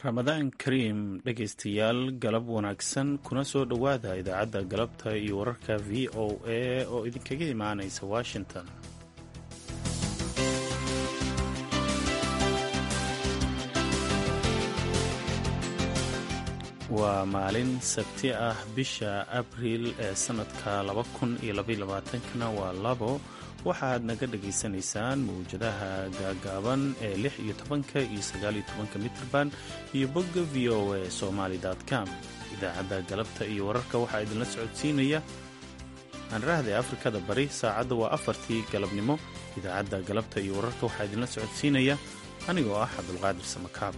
ramadaan kariim dhegaystayaal galab wanaagsan kuna soo dhowaada idaacadda galabta iyo wararka v o a oo idinkaga imaanaysa washington waa maalin sabti ah bisha abriil ee sannadka kana waa labo waxaad naga dhagaysanaysaan mawjadaha gaagaaban ee lix iyo tobanka iyo sagaal iyo tobanka mitrban iyo bogga v o a somaly com idaacadda galabta iyo wararka waxaa idinla socodsiinaya aanrahda afrikada bari saacadda waa afartii galabnimo idaacadda galabta iyo wararka waxaa idinla socodsiinaya anigoo ah cabdulqaadir samakaab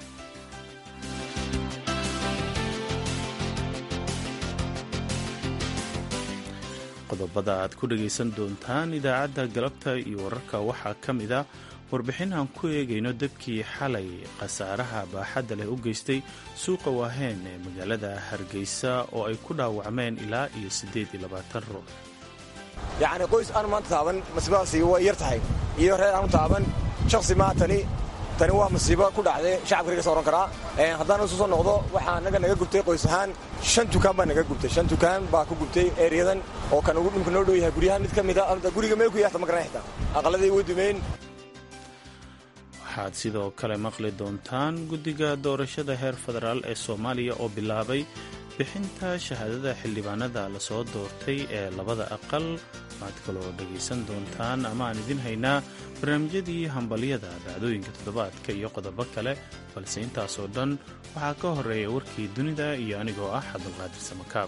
qodobada aad ku dhagaysan doontaan idaacadda galabta iyo wararka waxaa ka mid a warbixin aan ku eegayno dabkii xalay khasaaraha baaxadda leh u geystay suuqa waaheen ee magaalada hargeysa oo ay ku dhaawacmeen ilaa iyo siddeed iyo labaatan ruux yacni qoys aan maanta taaban masiibadaasi way yar tahay iyo reer aanu taaban shakhsi maatani tani waa masiibo ku dhacday shacabka riga soo ohan karaa haddaan isu soo noqdo waxaa naga naga gubtay qoys ahaan shan tukaan baa naga gubtay shan tukaan baa ku gubtay ereyadan oo kan ugu dhulka noo dhow yahay guryahan mid ka mid a guriga meel ku yaata ma garan xitaa aqaladii way dumeen waxaad sidoo kale maqli doontaan guddiga doorashada heer federaal ee soomaaliya oo bilaabay bixinta shahaadada xildhibaanada lasoo doortay ee labada aqal waxaad kaloo dhagaysan doontaan ama aan idin haynaa barnaamijyadii hambalyada dhacdooyinka toddobaadka iyo qodobo kale balse intaasoo dhan waxaa ka horeeya warkii dunida iyo anigoo ah cabdulqaadir samakaab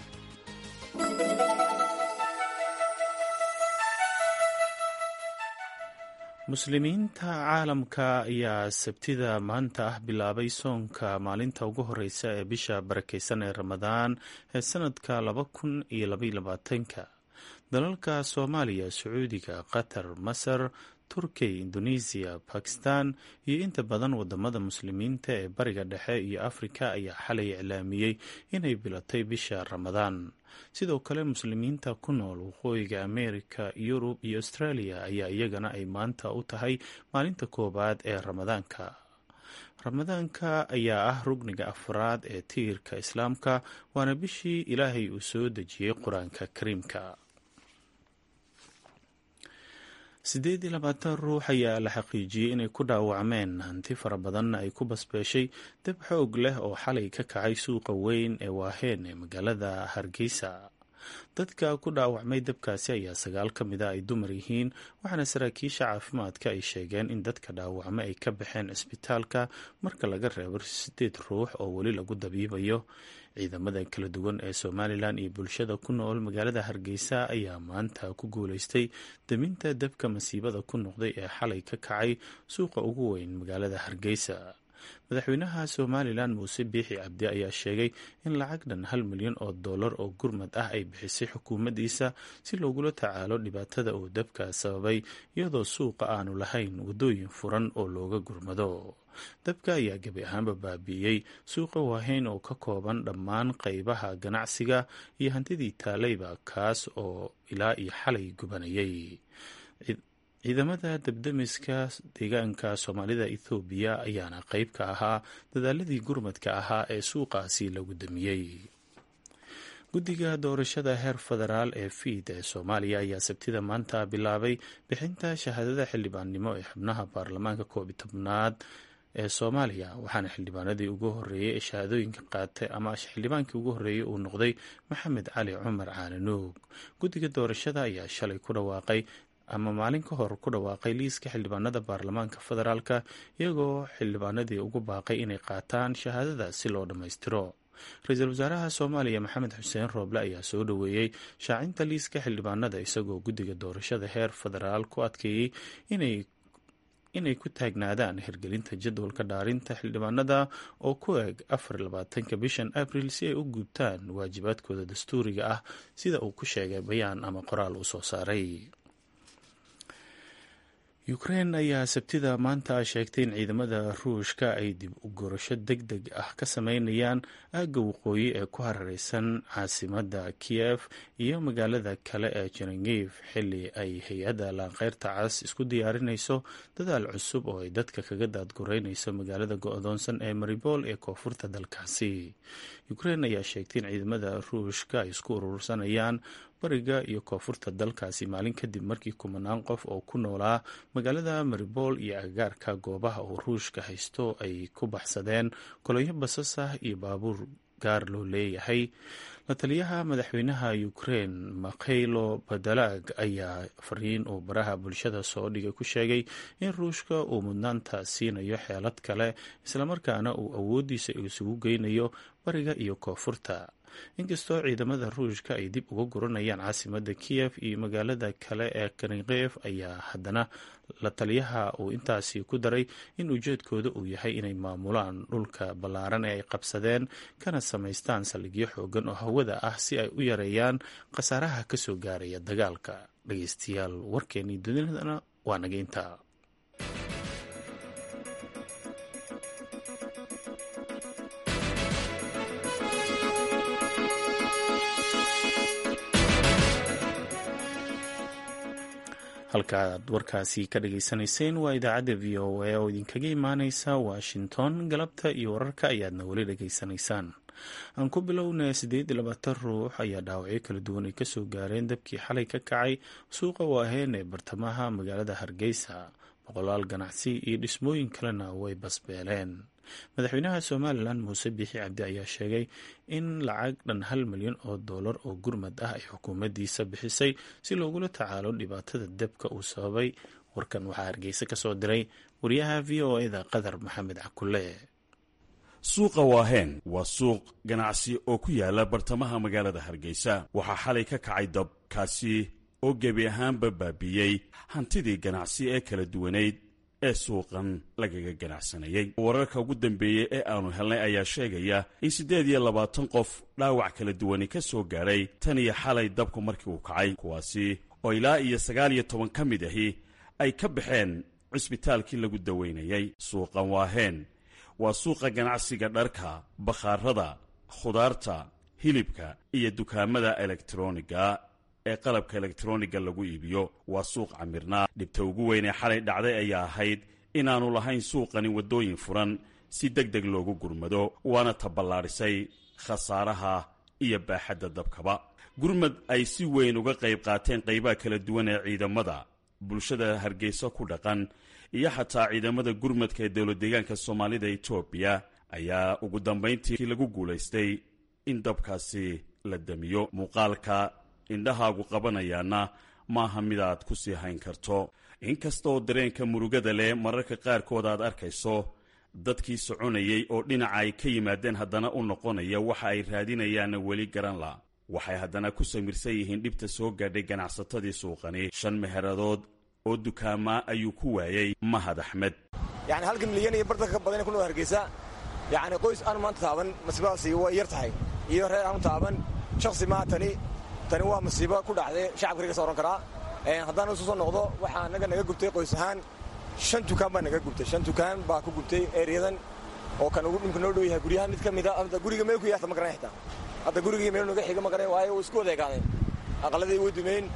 muslimiinta caalamka ayaa sabtida maanta ah bilaabay soonka maalinta ugu horeysa ee bisha barakeysan ee ramadaan ee sanadka laba kun iyo labayolabaatanka dalalka soomaaliya sacuudiga qatar masar turkiya indonesiya bakistan iyo inta badan wadamada muslimiinta ee bariga dhexe iyo afrika ayaa xalay iclaamiyey inay bilatay bisha ramadaan sidoo kale muslimiinta ku nool waqooyiga ameerika yurub iyo australia ayaa iyagana ay maanta u tahay maalinta koowaad ee ramadaanka ramadaanka ayaa ah rugniga afraad ee tiirka islaamka waana bishii ilaahay uu soo dejiyey qur-aanka kariimka siddeed iyo labaatan ruux ayaa la xaqiijiyey inay ku dhaawacmeen hanti fara badanna ay ku basbeeshay dab xoog leh oo xalay ka kacay suuqa weyn ee waaheen ee magaalada hargeysa dadka ku dhaawacmay dabkaasi ayaa sagaal ka mida ay dumar yihiin waxaana saraakiisha caafimaadka ay sheegeen in dadka dhaawacma ay ka baxeen cisbitaalka marka laga reebo sideed ruux oo weli lagu dabiibayo ciidamada kala duwan ee somalilan iyo bulshada ku nool magaalada hargeysa ayaa maanta ku guuleystay daminta dabka masiibada ku noqday ee xalay ka kacay suuqa ugu weyn magaalada hargeysa madaxweynaha somalilan muuse biixi cabdi ayaa sheegay in lacag dhan hal milyan oo dollar oo gurmad ah ay bixisay xukuumaddiisa si loogula tacaalo dhibaatada uu dabka sababay iyadoo suuqa aanu lahayn waddooyin furan oo looga gurmado dabka ayaa gebi ahaanba baabi'iyey suuqa waahayn oo ka kooban dhammaan qaybaha ganacsiga iyo hantidii taalayba kaas oo ilaa iyo xalay gubanayay ciidamada dabdamiska deegaanka soomaalida ethoobiya ayaana qayb ka ahaa dadaaladii gurmadka ahaa ee suuqaasi lagu damiyey guddiga doorashada heer federaal ee fiid ee soomaaliya ayaa sabtida maanta bilaabay bixinta shahaadada xildhibaannimo ee xubnaha baarlamaanka koob iyo tobnaad ee soomaaliya waxaana xildhibaanadii ugu horeeyey ee shahaadooyinka qaatay ama xildhibaankii ugu horreeyey uu noqday maxamed cali cumar caananuug guddiga doorashada ayaa shalay ku dhawaaqay ama maalin ka hor ku dhawaaqay liiska xildhibaanada baarlamaanka federaalka iyagoo xildhibaanadii ugu baaqay inay qaataan shahaadada si loo dhammaystiro ra-iisul wasaaraha soomaaliya maxamed xuseen rooble ayaa soo dhoweeyey shaacinta liiska xildhibaanada isagoo guddiga doorashada heer federaal ku adkeeyey inay inay ku taagnaadaan hirgelinta jadwalka dhaarinta xildhibaanada oo ku eg afar labaatanka bishan abril si ay u guubtaan waajibaadkooda dastuuriga ah sida uu ku sheegay bayaan ama qoraal uu soo saaray ukrein ayaa sabtida maanta sheegtay in ciidamada ruushka ay dib u gurasho deg deg ah ka sameynayaan aagga waqooyi ee ku harareysan caasimadda kiyef iyo magaalada kale ee jerengif xili ay hay-adda laanqeyrta cas isku diyaarinayso dadaal cusub oo ay dadka kaga daadgureynayso magaalada go-doonsan ee maribol ee koonfurta dalkaasi ukrein ayaa sheegtay in ciidamada ruushka ay isku urursanayaan bariga iyo koonfurta dalkaasi maalin kadib markii kumanaan qof oo ku noolaa magaalada maribol iyo agagaarka goobaha uu ruushka haysto ay ku baxsadeen koloyo basas ah iyo baabuur gaar loo leeyahay la taliyaha madaxweynaha ukrein makhaylo badalag ayaa fariin uu baraha bulshada soo dhigay ku sheegay in ruushka uu mudnaanta siinayo xeelad kale islamarkaana uu awoodiisa isugu geynayo bariga iyo koonfurta inkastoo ciidamada ruushka ay dib uga guranayaan caasimada kiyef iyo magaalada kale ee kanikef ayaa haddana la taliyaha uu intaasi ku daray in ujeedkooda uu yahay inay maamulaan dhulka ballaaran ee ay qabsadeen kana samaystaan saldhigyo xoogan oo hawada ah si ay u yareeyaan khasaaraha kasoo gaaraya dagaalka dhageystayaal warkeenii dunidana waa nageynta halkaaad warkaasi ka dhageysanayseen waa idaacadda v o a oo idinkaga imaaneysa washington galabta iyo wararka ayaadna weli dhageysanaysaan aan ku bilowna siddeed iyo labaatan ruux ayaa dhaawacyo kala duwan ay kasoo gaareen dabkii xalay ka kacay suuqa waaheen ee bartamaha magaalada hargeysa boqolaal ganacsi iyo dhismooyin kalena way basbeeleen madaxweynaha somalilan muuse biixi cabdi ayaa sheegay in lacag dhan hal milyan oo dollar oo gurmad ah ay xukuumaddiisa bixisay si loogula tacaalo dhibaatada debka uu sababay warkan waxaa hargeysa ka soo diray wariyaha v o eda qadar maxamed cakule suuqa waaheen waa suuq ganacsi oo ku yaala bartamaha magaalada hargeysa waxaa xalay ka kacay dab kaasi oo gebi ahaanba baabiiyey hantidii ganacsi ee kala duwanayd ee suuqan lagaga ganacsanayey wararka ugu dambeeyey ee aanu helnay ayaa sheegaya in siddeed iyo labaatan qof dhaawac kala duwani ka soo gaadhay tan iyo xalay dabku markii uu kacay kuwaasi oo ilaa iyo sagaal iyo toban ka mid ahi ay ka baxeen cisbitaalkii lagu daweynayey suuqan waaheen waa suuqa ganacsiga dharka bakhaarada khudaarta hilibka iyo dukaamada elektroniga ee qalabka elektroniga lagu iibiyo waa suuq camirnaa dhibta ugu weyn ee xalay dhacday ayaa ahayd inaannu lahayn suuqani waddooyin furan si deg deg loogu gurmado waana taballaadhisay khasaaraha iyo baaxadda dabkaba gurmad ay si weyn uga qayb qaateen qaybaha kala duwan ee ciidamada bulshada hargeysa ku dhaqan iyo xataa ciidamada gurmadka ee dowlad deegaanka soomaalida etoobiya ayaa ugu dambayntii lagu guulaystay in dabkaasi la damiyo muuqaalka indhahaagu qabanayaana maaha midaad ku sii hayn karto inkastaoo dareenka murugada leh mararka qaarkood aad arkayso dadkii soconayay oo dhinaca ay ka yimaadeen haddana u noqonaya waxa ay raadinayaanna weli garan la waxay haddana ku samirsan yihiin dhibta soo gaadhay ganacsatadii suuqani shan meheradood oo dukaamaa ayuu ku waayey mahad axmed yani halka milyan iyo bartanka ka badan ku nool hargeysa yani qoys aan maanta taaban masiibadaasi way yar tahay iyo reer aanu taaban shaksi maa tani tani waa masiibo ku dhacday shacabka riga sooran karaa haddaan isu soo noqdo waxaa anaga naga gubtay qoys ahaan shan dukaan baa naga gubtay shan dukaan baa ku gubtay ereyadan oo kan ugu dhimka noo dhow yahay guryahan mid ka mida hadda guriga meel ku yaata ma garanay xitaa hadda gurigii meel naga xiga ma garanay waayo way isku wadeegaadeen aqaladii way dumeyn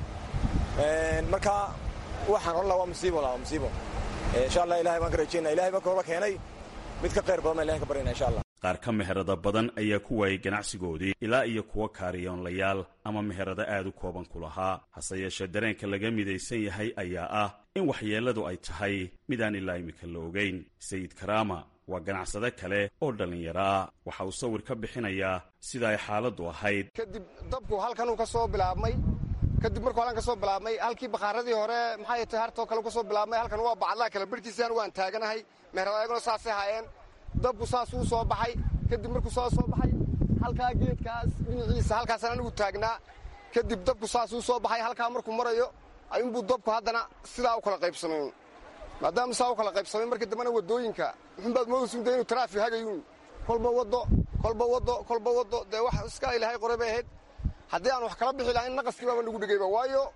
marka waxaan odhan laha waa musiibo la waa musiibo insha allah ilahay baan ka rajaynaa ilahay baan koola keenay mid ka qayr badan baan ilahay ka baryana insha allah qaar ka meherada badan ayaa ku waayey ganacsigoodii ilaa iyo kuwa kaariyoonlayaal ama meherado aad u kooban ku lahaa hase yeeshee dareenka laga midaysan yahay ayaa ah in waxyeelladu ay tahay midaan ilaa imika la ogeyn sayid karaama waa ganacsade kale oo dhallinyaro ah waxa uu sawir ka bixinayaa sida ay xaaladdu ahayd kadib dabku halkanuu ka soo bilaabmay kadib markuu halkan ka soo bilaabmay halkii bakhaaradii hore maxay tahay hartoo kale ka soo bilaabmay halkan waa bacadlaha kale barhtiisaan waan taaganahay meherada ayaguna saasay haayeen dabku saasuu soo baxay kadib markuu saa soo baxay halkaa geedkaas dhinaciisa halkaasaan anigu taagnaa kadib dabku saasuu soo baxay halkaa markuu marayo ayuunbuu dabku haddana sidaa u kala qaybsamay maadaama saa u kala qaybsamay markii dambena waddooyinka muxunbaad moodaysunta inuu taraafi hagayuun kolba waddo kolba waddo kolba waddo dee wax iska ilaahay qoray bay ahayd haddii aan wax kala bixi lahayn naqaskii baaba nagu dhegayba waayo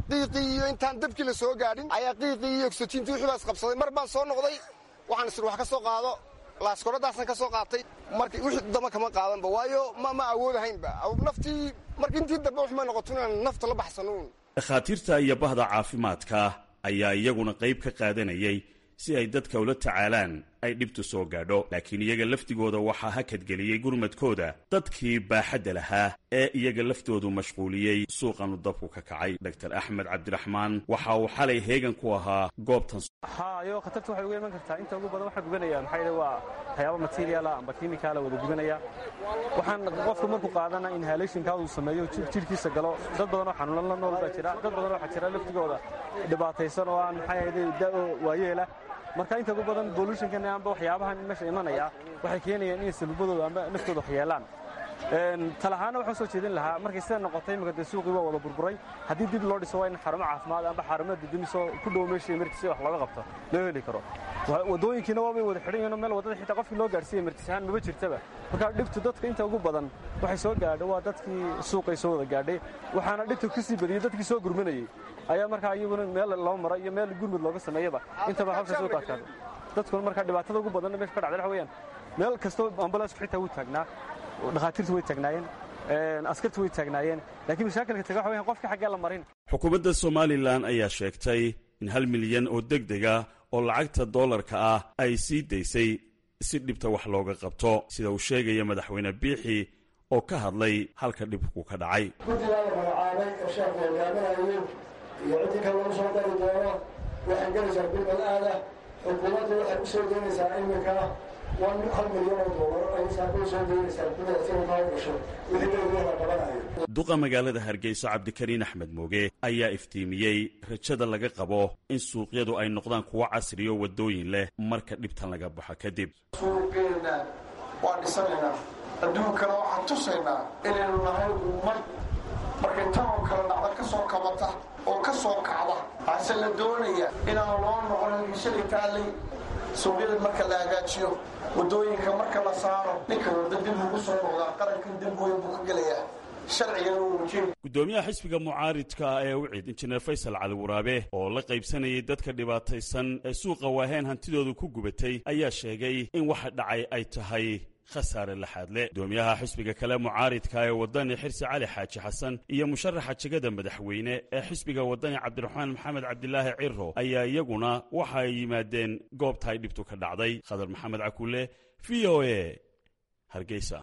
qiiqii iyo intaan dabkii la soo gaadhin ayaa qiiqii iyo ogsojiintii wixii baa isqabsaday mar baan soo noqday waxaan isir wax ka soo qaado laaskoradaasan ka soo qaatay marka wixii dama kama qaadanba waayo ma ma awoodahaynba naftii marka intii dambe wax ma noqoto inaan nafta la baxsanuun dhakhaatiirta iyo bahda caafimaadka ayaa iyaguna qayb ka qaadanayay si ay dadka ula tacaalaan ay dhibtu soo gaadho laakiin iyaga laftigooda waxaa hakadgeliyey gurmadkooda dadkii baaxadda lahaa ee iyaga laftoodu mashquuliyey suuqanu dabku ka kacay dor axmed cabdiraxmaan waxa uu xalay heegan ku ahaa goobtan hayo khatarta waxay uga iman kartaa inta ugu badan waxaa gubanaya maxaa yidhi waa waxyaaba materiala amba kimikaala wada gubanaya waxaan qofku markuu qaadana inhalationkaa uu sameeyo jidhkiisa galo dad badan oo xanuunan la nool baa jira dad badan waxaa jira laftigooda dhibaataysan oo aan maxaa yidhi da'o waayeela marka inta ugu badan bolutionkan amba waxyaabahan meesha imanaya waxay keenayaan inay salubadooda amba naftooda waxyeelaan talahaana waxaan soo jeedin lahaa markay sida noqotay imika dee suuqii waa wada burburay haddii dib loo dhiso waa in xarumo caafimaad amba xarumo didimiso ku dhow meesha emertis wax looga qabto loo heli karo wadooyinkiina waabay wada xidhan yihiin meel wadada xitaa qofkii loo gaarsiiya emertis ahaan maba jirtaba marka dhibtu dadka inta ugu badan waxay soo gaadhay waa dadkii suuqay soo wada gaadhay waxaana dhibtu kasii badiyey dadkii soo gurmanayey ayaa markaa iyaguna meel loo maro iyo meel gurmud looga sameeyaba intaba hawsha soo kaadkaada dadkuna markaa dhibaatada ugu badanna meesha ka dhacday waxa weeyaan meel kastoo ambalaasku xitaa wuu taagnaa dhakhaatiirtu way taagnaayeen askartu way taagnaayeen laakiin mashaakilka taga waxa weyan qofka xaggee la marin xukuumadda somalilan ayaa sheegtay in hal milyan oo deg dega oo lacagta doolarka ah ay sii daysay si dhibta wax looga qabto sida uu sheegaya madaxweyne biixi oo ka hadlay halka dhibku ka dhacay guddigaa la magacaabay oo sheekhu hogaaminayo iyo ciddii kale lagu soo dari doono waxay gelaysaa bilbal aada xukuumaddu waxay u soo deynaysaa iminka hal milyan oo doolar ay saakuu soo deynaysaa guddiga si kaa gasho wixii dowlada la qabanayo duqa magaalada hargeysa cabdikariin axmed mooge ayaa iftiimiyey rajada laga qabo in suuqyadu ay noqdaan kuwo casriyo waddooyin leh marka dhibtan laga baxo kadib suuqeenna waa dhisanaynaa adduunkana waxaan tusaynaa inaynu nahay ummad markay tan oo kale dhacda ka soo kabata oo ka soo kacda hase la doonaya inaan loo noqonin shalay taallay suuqyada marka la hagaajiyo waddooyinka marka la saaro ninka wadda dib ugu soo noqdaa qarankan dib weyn buu ka gelayaa sharcigana uu wajin guddoomiyaha xisbiga mucaaridka ee wicid injineer faysal cali waraabe oo la qaybsanayay dadka dhibaataysan ee suuqa waaheen hantidoodu ku gubatay ayaa sheegay in waxa dhacay ay tahay khasaare laxaadle gudoomiyaha xisbiga kale mucaaridka ee wadani xirsi cali xaaji xasan iyo musharaxa jegada madaxweyne ee xisbiga wadani cabdiraxmaan maxamed cabdilaahi ciro ayaa iyaguna waxa ay yimaadeen goobta ay dhibtu ka dhacday khadar maxamed cakuule v o a hargeysa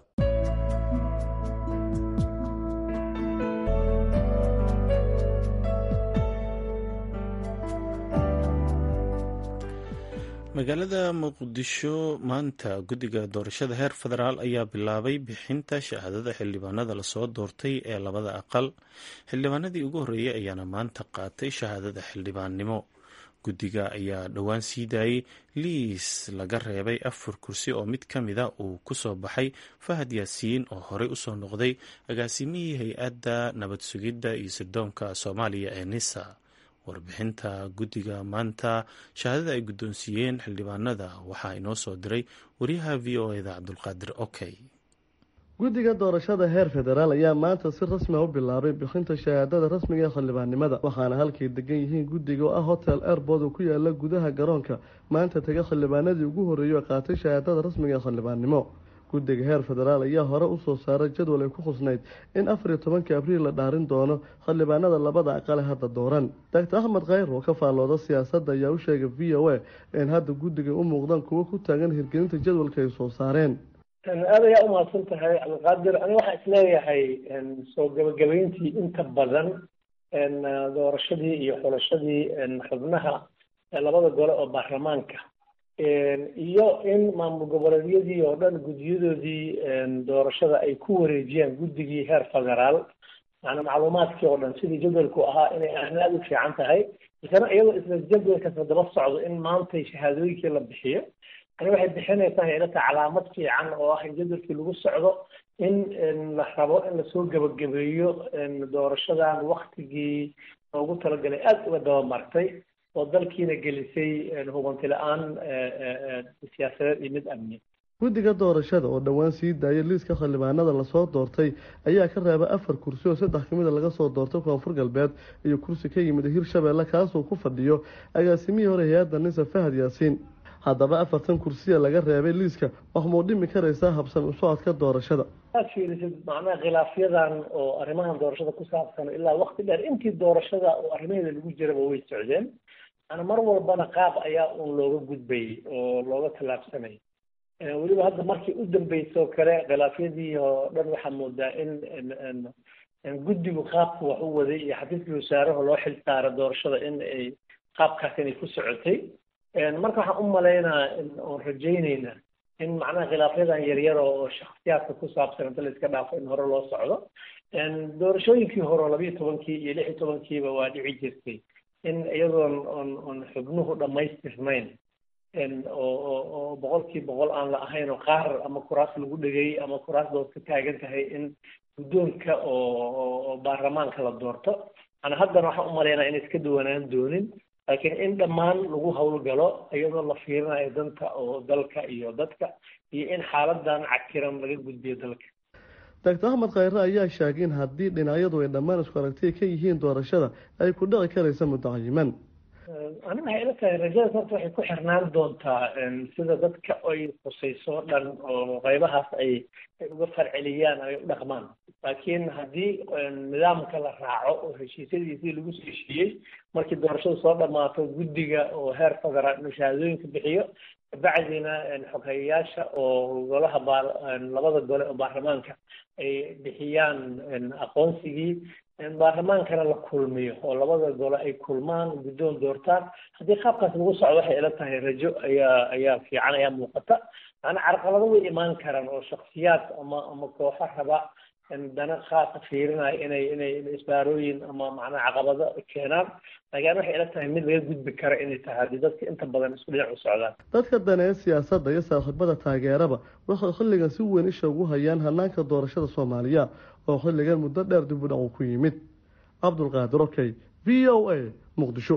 magaalada muqdisho maanta guddiga doorashada heer federaal ayaa bilaabay bixinta shahaadada xildhibaanada lasoo doortay ee labada aqal xildhibaanadii ugu horreeyey ayaana maanta qaatay shahaadada xildhibaannimo guddiga ayaa dhowaan sii daayey liis laga reebay afar kursi oo mid ka mida uu kusoo baxay fahad yaasiin oo horey usoo noqday agaasimihii hay-adda nabad sugidda iyo sirdoonka soomaaliya ee nisa warbixinta guddiga maanta shahaadada ay guddoonsiiyeen xildhibaanada waxaa inoo soo diray wariyaha v o eda cabdulqaadir okey guddiga doorashada heer federaal ayaa maanta si rasmi a u bilaabay bixinta shahaadada rasmiga ee xildhibaannimada waxaana halkay degan yihiin guddiga oo ah hotel airbord oo ku yaala gudaha garoonka maanta taga xildhibaanadii ugu horreeyey oo qaatay shahaadada rasmiga ee xildhibaannimo guddiga heer federaal ayaa hore usoo saaray jadwal ay ku khusnayd in afar iyo tobankii abriil la dhaarin doono xildhibaanada labada aqale hadda dooran doctor axmed khayr oo ka faallooda siyaasadda ayaa u sheegay v o a in hadda guddiga u muuqdaan kuwo ku taagan hirgelinta jadwalka ay soo saareen aad ayaa umahadsan tahay cabdiqaadir ani waxaa isleeyahay soo gabagabayntii inta badan doorashadii iyo xulashadii xubnaha labada gole oo baarlamaanka iyo in maamul goboleedyadii oo dhan guddiyadoodii doorashada ay ku wareejiyaan guddigii heer federaal macnaa macluumaadkii oo dhan sidii jadwalku ahaa inay ahna aada u fiican tahay isana iyadoo isla jadwalkasla daba socdo in maantay shahaadooyinkii la bixiyo ani waxay bixinaysaa hay-adata calaamad fiican oo ah in jadwalkii lagu socdo in la rabo in lasoo gebagabeeyo doorashadan waktigii loogu talagalay aada uga dabamartay oo dalkiina gelisay hubanti la-aan siyaasadeed iyo mid amni guddiga doorashada oo dhowaan sii daayay liiska xildhibaanada lasoo doortay ayaa ka reebay afar kursi oo saddex ka mida laga soo doortay koonfur galbeed iyo kursi ka yimid hirshabeelle kaasuu ku fadhiyo agaasimihii hore hay-adda nisa fahad yaasiin haddaba afartan kursiya laga reebay liiska waxmuu dhimi karaysaa habsan u socodka doorashada aad fiirisid macnaha khilaafyadan oo arrimahan doorashada ku saabsan ilaa wakti dheer intii doorashada oo arrimaheeda lagu jiraba way socdeen ana mar walbana qaab ayaa uun looga gudbayay oo looga tallaabsanayay weliba hadda markii u dambeysoo kale khilaafyadii oo dhan waxaa moodaa in guddigu qaabka wax u waday iyo xafiiskii wasaaraha loo xil saara doorashada in ay qaabkaas inay ku socotay marka waxaan u malaynaa oon rajayneynaa in macnaha khilaafyadan yaryar oo shaksiyaadka ku saabsan inta la iska dhaafo in hore loo socdo doorashooyinkii hore oo labiiyo tobankii iyo lix iyo tobankiiba waa dhici jirtay in iyadoon on on xubnuhu dhammaystirnayn oo oo boqolkii boqol aan la ahayn oo qaar ama kuraas lagu dhegay ama kuraas dood ka taagan tahay in guddoonka oo baarlamaanka la doorto ana haddana waxaan u malaynaa inay iska duwanaan doonin laakiin in dhammaan lagu howlgalo iyadoo la fiirinayo danta oo dalka iyo dadka iyo in xaaladan cakiran laga gudbiyo dalka doctor axmed khayre ayaa sheegay in haddii dhinacyadu ay dhammaan isku aragtiya ka yihiin doorashada ay ku dhici karaysa muddacayiman aniga waxay ila tahay rajadaas horta waxay ku xirnaan doontaa sida dadka ay khusayso o dhan oo qaybahaas ay ay uga farceliyaan ay u dhaqmaan laakiin haddii nidaamka la raaco oo heshiisyadiisii lagu soo heshiiyey markii doorashadu soo dhammaato guddiga oo heer federaal inuu shahaadooyinka bixiyo bacdina xoghayayaasha oo golaha baa labada gole oo baarlamaanka ay bixiyaan aqoonsigii baarlamaankana la kulmiyo oo labada gole ay kulmaan guddoon doortaan haddii qaabkaas lagu socdo waxay ila tahay rajo ayaa ayaa fiican ayaa muuqata macnaa carqalado way imaan karaan oo shaksiyaad ama ama kooxo raba dana khaasa fiirinaya inay inay isbaarooyin ama macnaha caqabado keenaan laakiin waxay ila tahay mid laga gudbi kara inay tahay haddii dadka inta badan isku dhinac u socdaan dadka daneeya siyaasadda iyo saaxiibada taageeraba waxay xilligan si weyn isha ugu hayaan hanaanka doorashada soomaaliya oo xilligan muddo dheer dib u dhac uu ku yimid cabdulqaadir okey v o a muqdisho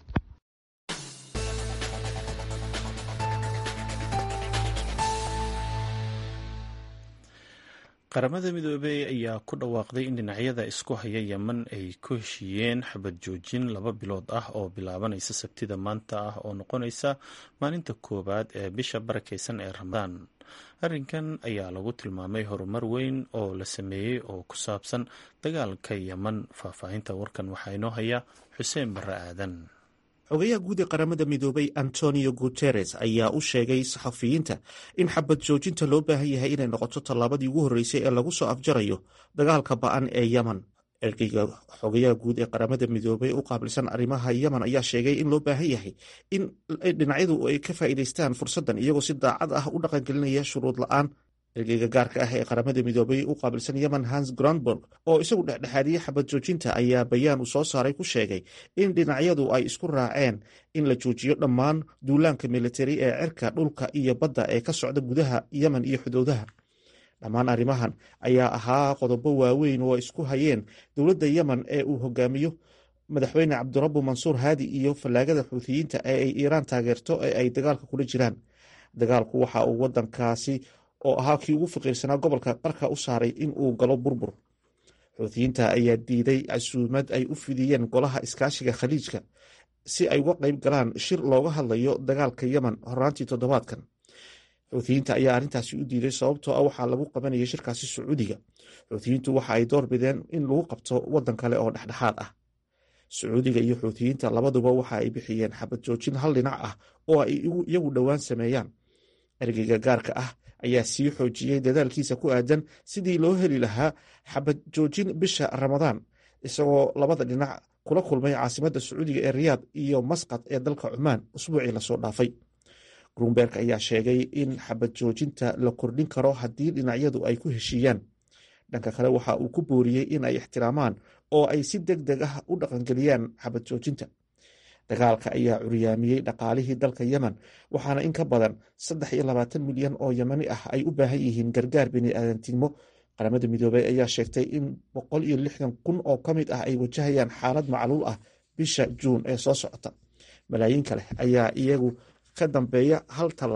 qaramada midoobey ayaa ku dhawaaqday in dhinacyada isku haya yeman ay ku heshiiyeen xabad joojin laba bilood ah oo bilaabanaysa sabtida maanta ah oo noqonaysa maalinta koowaad ee bisha barakeysan ee ramadaan arrinkan ayaa lagu tilmaamay horumar weyn oo la sameeyey oo ku saabsan dagaalka yeman faahfaahinta warkan waxaa inoo haya xuseen barre aadan xogayaha guud ee qaramada midoobay antonio guteres ayaa u sheegay saxafiyiinta in xabad joojinta loo baahan yahay inay noqoto tallaabadii ugu horreysay ee lagu soo afjarayo dagaalka ba-an ee yemen ergeyga xogayaha guud ee qaramada midoobay u qaabilsan arrimaha yemen ayaa sheegay in loo baahan yahay in dhinacyadu ay ka faa'iidaystaan fursaddan iyagoo si daacad ah u dhaqangelinaya shuruud la-aan ergeyga gaarka ah ee qaramada midoobay u qaabilsan yemen hans grandburg oo isagu dhexdhexaadiyey xabad joojinta ayaa bayaan uu soo saaray ku sheegay in dhinacyadu ay isku raaceen in la joojiyo dhammaan duulaanka militari ee cirka dhulka iyo badda ee ka socda gudaha yemen iyo xuduudaha dhammaan arrimahan ayaa ahaa qodobo waaweyn oo isku hayeen dowladda yemen ee uu hogaamiyo madaxweyne cabdirabu mansuur haadi iyo fallaagada xuutiyiinta ee ay iiraan taageerto ee ay dagaalka kula jiraan dagaalku waxa uu wadankaasi oo ahaa kii ugu faqiirsanaa gobolka qarka u saaray in uu galo burbur xuutiyiinta ayaa diiday casuumad ay u fidiyeen golaha iskaashiga khaliijka si ay uga qayb galaan shir looga hadlayo dagaalka yemen horaantii toddobaadkan xuutiyiinta ayaa arrintaasi u diiday sababtoo ah waxaa lagu qabanayay shirkaasi sacuudiga xuutiyiintu waxa ay door bideen in lagu qabto waddan kale oo dhexdhexaad ah sacuudiga iyo xuutiyiinta labaduba waxa ay bixiyeen xabad joojin hal dhinac ah oo ay iyagu dhowaan sameeyaan ergeyga gaarka ah ayaa sii xoojiyey dadaalkiisa ku aadan sidii loo heli lahaa xabad joojin bisha ramadaan isagoo labada dhinac kula kulmay caasimadda sacuudiga ee riyaad iyo masqad ee dalka cumaan usbuucii lasoo dhaafay grunberg ayaa sheegay in xabad joojinta la kordhin karo haddii dhinacyadu ay ku heshiiyaan dhanka kale waxa uu ku booriyey in ay ixtiraamaan oo ay si deg deg ah u dhaqangeliyaan xabad joojinta dagaalka ayaa curyaamiyey dhaqaalihii dalka yemen waxaana in ka badan saddex iyo labaatan milyan oo yemani ah ay u baahan yihiin gargaar biniaadantinimo qaramada midoobey ayaa sheegtay in boqol iyo lixdan kun oo ka mid ah ay wajahayaan xaalad macluul ah bisha juun ee soo socota malaayiin kale ayaa iyagu ka dambeeya hal tallaabo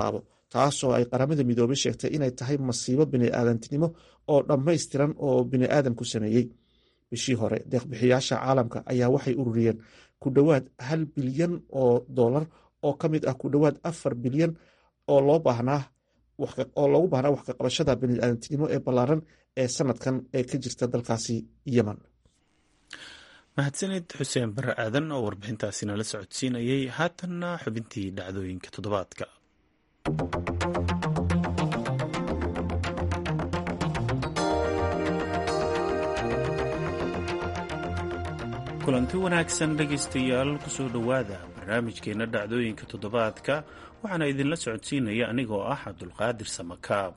taasoo ay qaramada midoobay sheegtay inay tahay masiibo biniaadantinimo oo dhammaystiran oo biniaadamku sameeyey bishii hore deeqbixiyaasha caalamka ayaa waxay ururiyeen ku dhowaad hal bilyan oo dolar oo ka mid ah ku dhowaad afar bilyan oo loo baahnaa oo loogu baahnaa wax kaqabashada biniaadantinimo ee ballaaran ee sanadkan ee ka jirta dalkaasi yemen mahadsanid xuseen bare aadan oo warbixintaasi nala socodsiinayay haatanna xubintii dhacdooyinka toddobaadka kulanti wanaagsan dhegaystayaal kusoo dhowaada barnaamijkeenna dhacdooyinka toddobaadka waxaana idinla socodsiinaya anigoo ah cabdulqaadir samakaab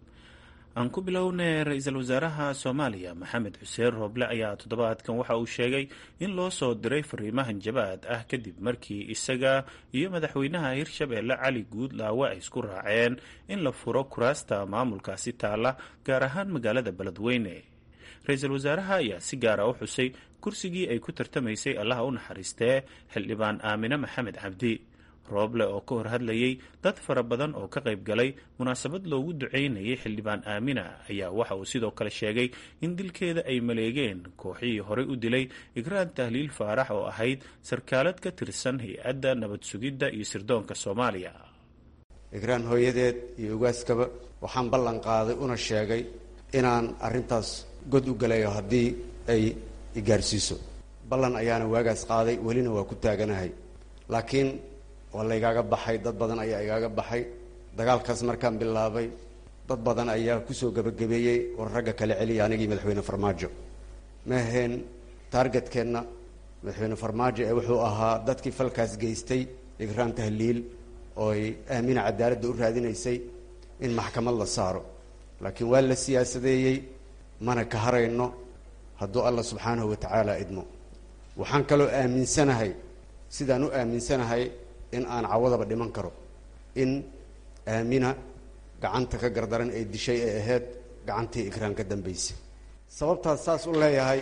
aan ku bilownay ra-iisul wasaaraha soomaaliya maxamed xuseen rooble ayaa toddobaadkan waxa uu sheegay in loo soo diray fariimahan jabaad ah kadib markii isaga iyo madaxweynaha hirshabeelle cali guudlaawe ay isku raaceen in la furo kuraasta maamulkaasi taala gaar ahaan magaalada beledweyne ra-iisul wasaaraha ayaa si gaara u xusay kursigii ay ku tartamaysay allaha u naxariistee xildhibaan aamine maxamed cabdi rooble oo ka hor hadlayay dad fara badan oo ka qayb galay munaasabad loogu duceynayay xildhibaan aamina ayaa waxa uu sidoo kale sheegay in dilkeeda ay maleegeen kooxihii horey u dilay igraan tahliil faarax oo ahayd sarkaalad ka tirsan hay-adda nabad sugidda iyo sirdoonka soomaaliya igraan hooyadeed iyo ugaaskaba waxaan ballan qaaday una sheegay inaan arrintaas god u galayo haddii ay igaarsiiso ballan ayaana waagaas qaaday welina waa ku taaganahay laakiin waa laygaaga baxay dad badan ayaa igaaga baxay dagaalkaas markaan bilaabay dad badan ayaa kusoo gebagabeeyey war ragga kala celiya anigii madaxweyne farmaajo ma ahayn taargetkeenna madaxweyne farmaajo ee wuxuu ahaa dadkii falkaas geystay igraan tahliil ooy aamina cadaaladda u raadinaysay in maxkamad la saaro laakiin waa la siyaasadeeyey mana ka harayno hadduu allah subxaanahu wa tacaala idmo waxaan kaloo aaminsanahay sidaan u aaminsanahay in aan cawadaba dhiman karo in aamina gacanta ka gardaran ee dishay ee ahayd gacantii igraan ka dambaysay sababtaan saas u leeyahay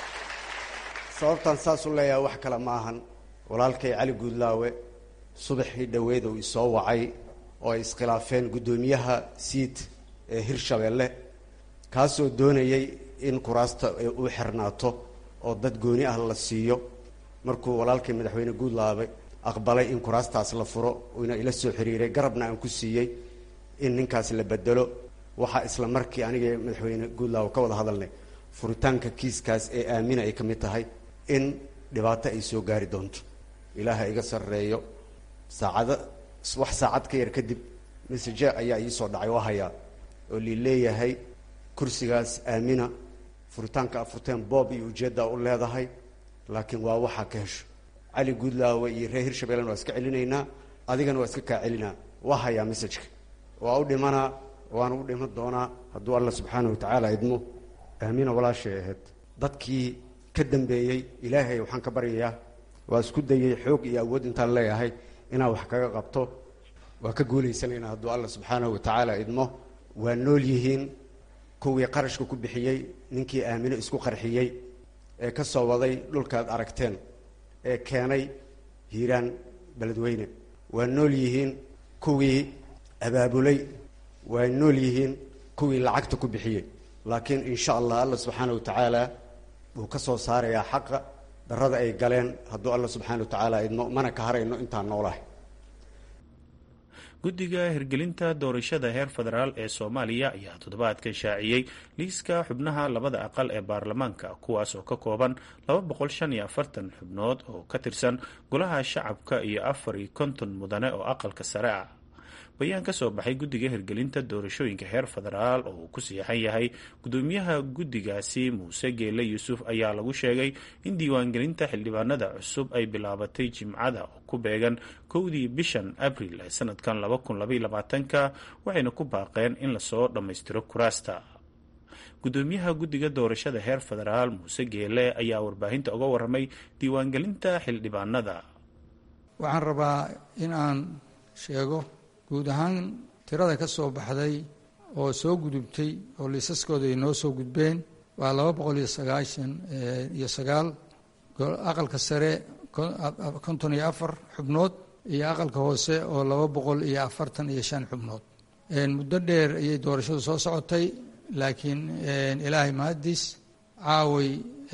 sababtaan saas u leeyahay wax kale ma ahan walaalkay cali guudlaawe subaxii dhoweed uu isoo wacay oo ay iskhilaafeen guddoomiyaha siid ee hirshabeelle kaasoo doonayay in kuraasta u xirnaato oo dad gooni ah la siiyo markuu walaalkay madaxweyne guudlaawe aqbalay in kuraastaas la furo uuna ila soo xiriiray garabna aan ku siiyey in ninkaas la bedelo waxaa isla markii aniga madaxweyne guudlaawe ka wada hadalnay furitaanka kiiskaas ee aamina ay ka mid tahay in dhibaato ay soo gaari doonto ilaaha iga sarreeyo saacado wax saacad ka yar kadib message ayaa iisoo dhacay waa hayaa oo lii leeyahay kursigaas aamina furitaanka afurteen boob iyo ujeeddaa u leedahay laakiin waa waxaa ka hesho cali guudlaawe iyo reer hirshabellena waa iska celinaynaa adigana waa iska kaa celinaa waa hayaa messajka waa u dhimanaa waana u dhiman doonaa hadduu alla subxaana wa tacaala idmo aamina walaashay ahayd dadkii ka dambeeyey ilaahay waxaan ka baryayaa waa isku dayay xoog iyo awood intaan leeyahay inaan wax kaga qabto waa ka guulaysanaynaa hadduu alla subxaanahu wa tacaala idmo waa nool yihiin kuwii qarashka ku bixiyey ninkii aamino isku qarxiyey ee ka soo waday dhulkaad aragteen ee keenay hiiraan beledweyne waa nool yihiin kuwii abaabulay waa nool yihiin kuwii lacagta ku bixiyey laakiin insha allah alla subxaana wa tacaala wuu ka soo saarayaa xaqa darada ay galeen hadduu alla subxaana wa tacaala idmo mana ka harayno intaan noolahay guddiga hirgelinta doorashada heer federaal ee soomaaliya ayaa toddobaadkan shaaciyey liiska xubnaha labada aqal ee baarlamaanka kuwaas oo ka kooban xubnood oo ka tirsan golaha shacabka iyo afar iyo konton mudane oo aqalka sare ah bayaan ka soo baxay guddiga hirgelinta doorashooyinka heer federaal oo uu ku siixan yahay gudoomiyaha guddigaasi muuse geele yuusuf ayaa lagu sheegay in diiwaangelinta xildhibaanada cusub ay bilaabatay jimcada oo ku beegan kowdii bishan abril ee sanadkan ka waxayna ku baaqeen in lasoo dhammaystiro kuraasta gudoomiyaha guddiga doorashada heer federaal muuse geele ayaa warbaahinta uga waramay diiwaangelinta xildhibaanada waxaan rabaa in aan sheego guud ahaan tirada ka soo baxday oo soo gudubtay oo liisaskooda ay noo soo gudbeen waa laba boqol iyo sagaashan iyo sagaal aqalka sare konton iyo afar xubnood iyo aqalka hoose oo laba boqol iyo afartan iyo shan xubnood muddo dheer ayay doorashadu soo socotay laakiin ilaahay mahaddiis caaway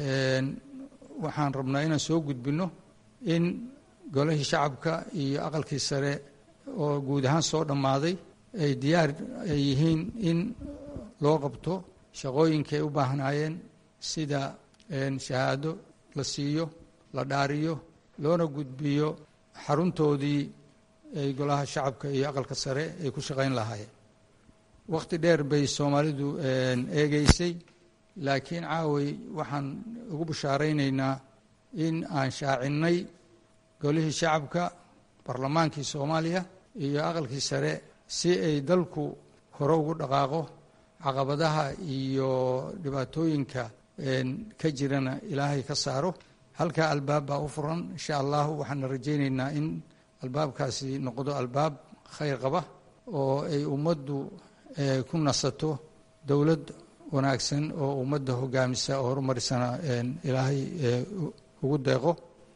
waxaan rabnaa inaan soo gudbinno in golihii shacabka iyo aqalkii sare oo guud ahaan soo dhammaaday ay diyaar ay yihiin in loo qabto shaqooyinkay u baahnaayeen sida shahaado la siiyo la dhaariyo loona gudbiyo xaruntoodii ay golaha shacabka iyo aqalka sare ay ku shaqayn lahaayeen wakhti dheer bay soomaalidu eegeysay laakiin caaway waxaan ugu bashaaraynaynaa in aan shaacinnay golihii shacabka barlamaankii soomaaliya iyo aqalkii sare si ay dalku hore ugu dhaqaaqo caqabadaha iyo dhibaatooyinka ka jirana ilaahay ka saaro halkaa albaab baa u furan insha allahu waxaana rajaynaynaa in albaabkaasi noqdo albaab khayr qaba oo ay ummaddu ku nasato dowlad wanaagsan oo ummadda hogaamisa oo horumarisana ilaahay ugu deeqo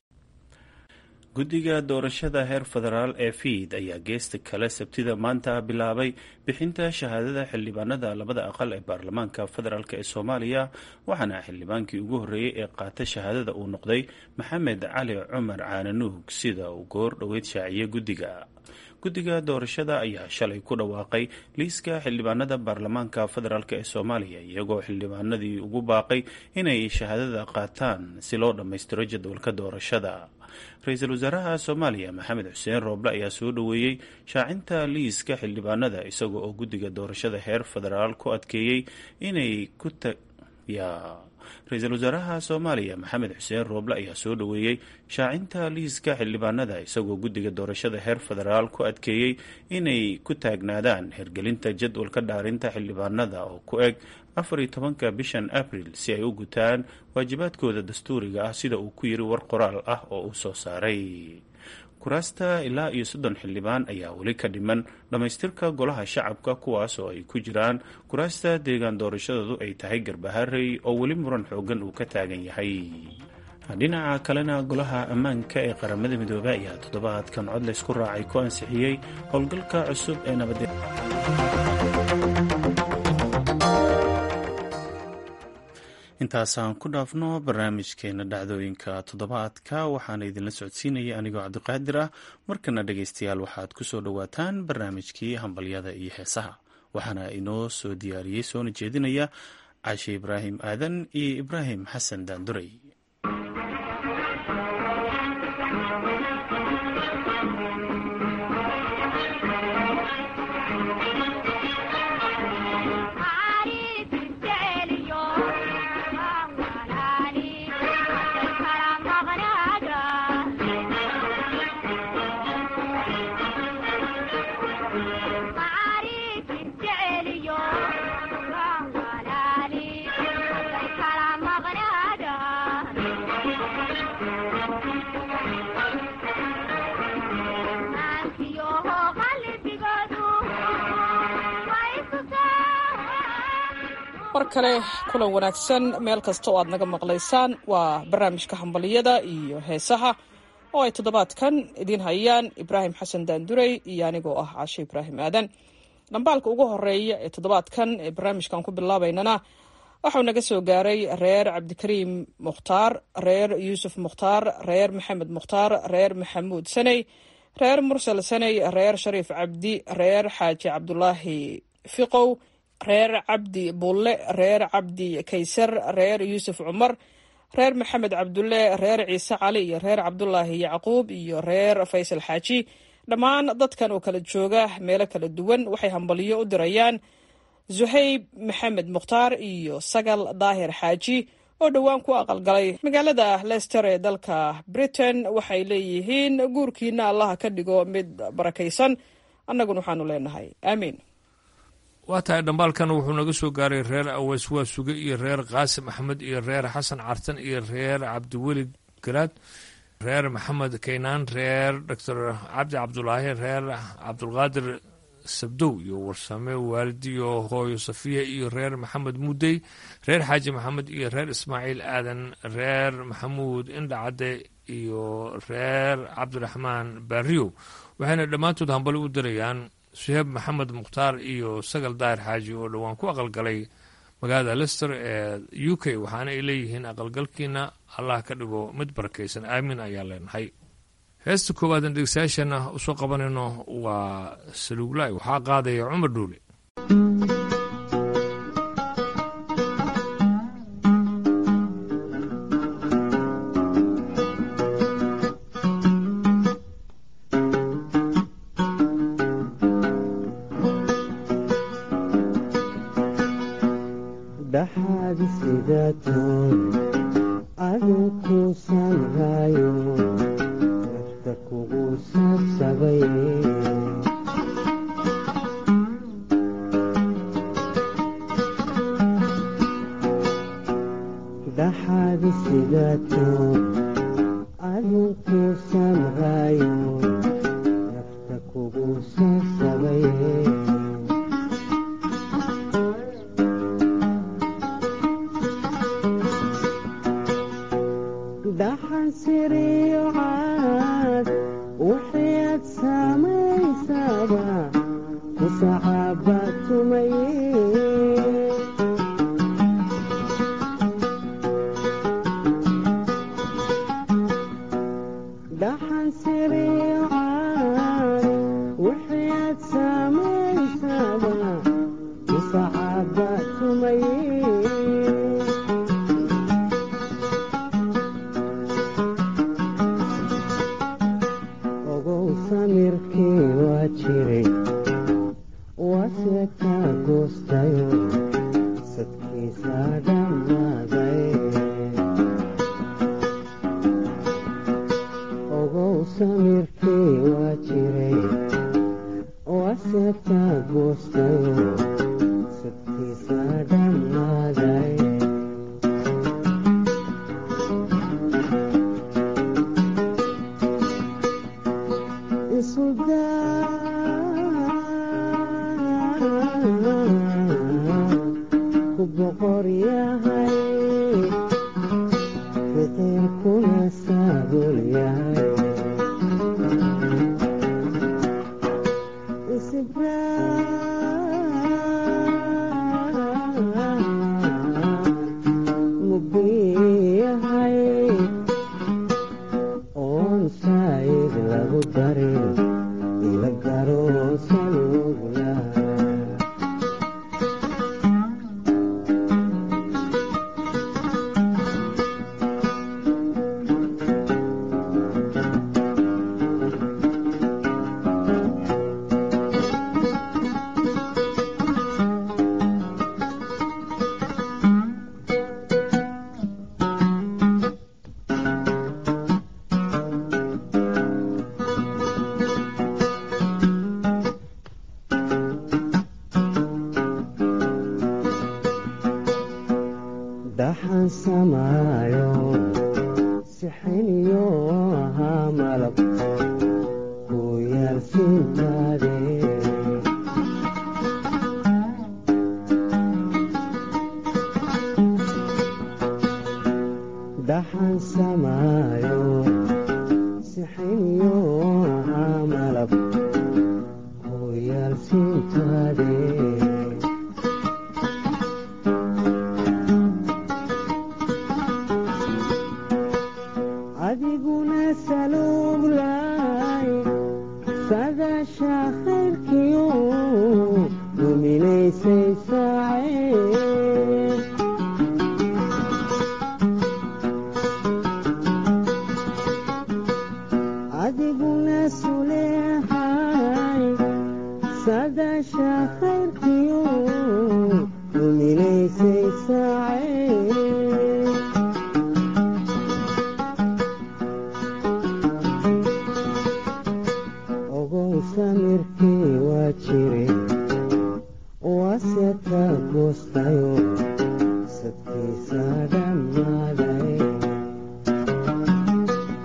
guddiga doorashada heer federaal ee fiid ayaa geesta kale sabtida maanta bilaabay bixinta shahaadada xildhibaanada labada aqal ee baarlamaanka federaalk ee soomaaliya waxaana xildhibaankii ugu horreeyey ee qaata shahaadada uu noqday maxamed cali cumar caananuug sida uu goor dhoweyd shaaciyey guddiga guddiga doorashada ayaa shalay ku dhawaaqay liiska xildhibaanada baarlamaanka federaalk ee soomaaliya iyagoo xildhibaanadii ugu baaqay inay shahaadada qaataan si loo dhammaystiro jadwalka doorashada ra-iisul wasaaraha soomaaliya maxamed xuseen rooble ayaa soo dhoweeyey shaacinta liiska xildhibaanada isaga oo guddiga doorashada heer federaal ku adkeeyey inay ku ra-iisul wasaaraha soomaaliya maxamed xuseen rooble ayaa soo dhoweeyey shaacinta liiska xildhibaanada isagoo guddiga doorashada heer federaal ku adkeeyey inay ku taagnaadaan hergelinta jadwalka dhaarinta xildhibaanada oo ku eg afar iyo tobanka bishan abril si ay u gutaan waajibaadkooda dastuuriga ah sida uu ku yiri war qoraal ah oo uu soo saaray kuraasta ilaa iyo soddon xildhibaan ayaa weli ka dhiman dhammaystirka golaha shacabka kuwaas oo ay ku jiraan kuraasta deegaan doorashadoodu ay tahay garbaharey oo weli muran xoogan uu ka taagan yahay dhinaca kalena golaha ammaanka ee qaramada midoobey ayaa toddobaadkan cod laysku raacay ku ansixiyey howlgalka cusub ee nabad intaasaan ku dhaafno barnaamijkeena dhacdooyinka toddobaadka waxaana idinla socodsiinaya anigoo cabdiqaadir ah markana dhegaystayaal waxaad ku soo dhowaataan barnaamijkii hambalyada iyo heesaha waxaana inoo soo diyaariyey soona jeedinaya cashe ibraahim aadan iyo ibraahim xasan daanduray mar kale kulan wanaagsan meel kasta oo aad naga maqlaysaan waa barnaamijka hambaliyada iyo heesaha oo ay toddobaadkan idiin hayaan ibraahim xasan daandurey iyo anigoo ah cashe ibraahim aadan dhambaalka ugu horeeya ee toddobaadkan ee barnaamijkan ku bilaabaynana waxau naga soo gaaray reer cabdikariim mukhtaar reer yuusuf mukhtaar reer maxamed mukhtaar reer maxamuud saney reer mursal saney reer shariif cabdi reer xaaji cabdulaahi fiqow reer cabdi bulle reer cabdi kaysar reer yuusuf cumar reer maxamed cabdulle reer ciise cali iyo reer cabdulaahi yacquub iyo reer faysal xaaji dhammaan dadkan oo kala jooga meelo kala duwan waxay hambaliyo u dirayaan zuhayb maxamed mukhtaar iyo sagal daahir xaaji oo dhowaan ku aqalgalay magaalada lester ee dalka britain waxay leeyihiin guurkiina allaha ka dhigo mid barakaysan annaguna waxaanu leenahay aamiin waa tahay dhambaalkan wuxuu naga soo gaaray reer aweys waa suge iyo reer qaasim axmed iyo reer xasan cartan iyo reer cabdiweli garaad reer maxamed kaynaan reer doctor cabdi cabdulaahi reer cabdulqaadir sabdow iyo warsame waalidiyo hooyo safiya iyo reer maxamed mudey reer xaaji maxamed iyo reer ismaaciil aadan reer maxamuud indhacadde iyo reer cabdiraxmaan baariyow waxayna dhammaantood hambali u dirayaan suheeb maxamed mukhtaar iyo sagal daahir xaaji oo dhowaan ku aqalgalay magaalada lester ee u k waxaana ay leeyihiin aqalgalkiina allah ka dhigo mid barakaysan aamin ayaan leenahay heesta koowaadaan dhegeystayaashana usoo qabanayno waa saluuglaay waxaa qaadaya cumar dhuule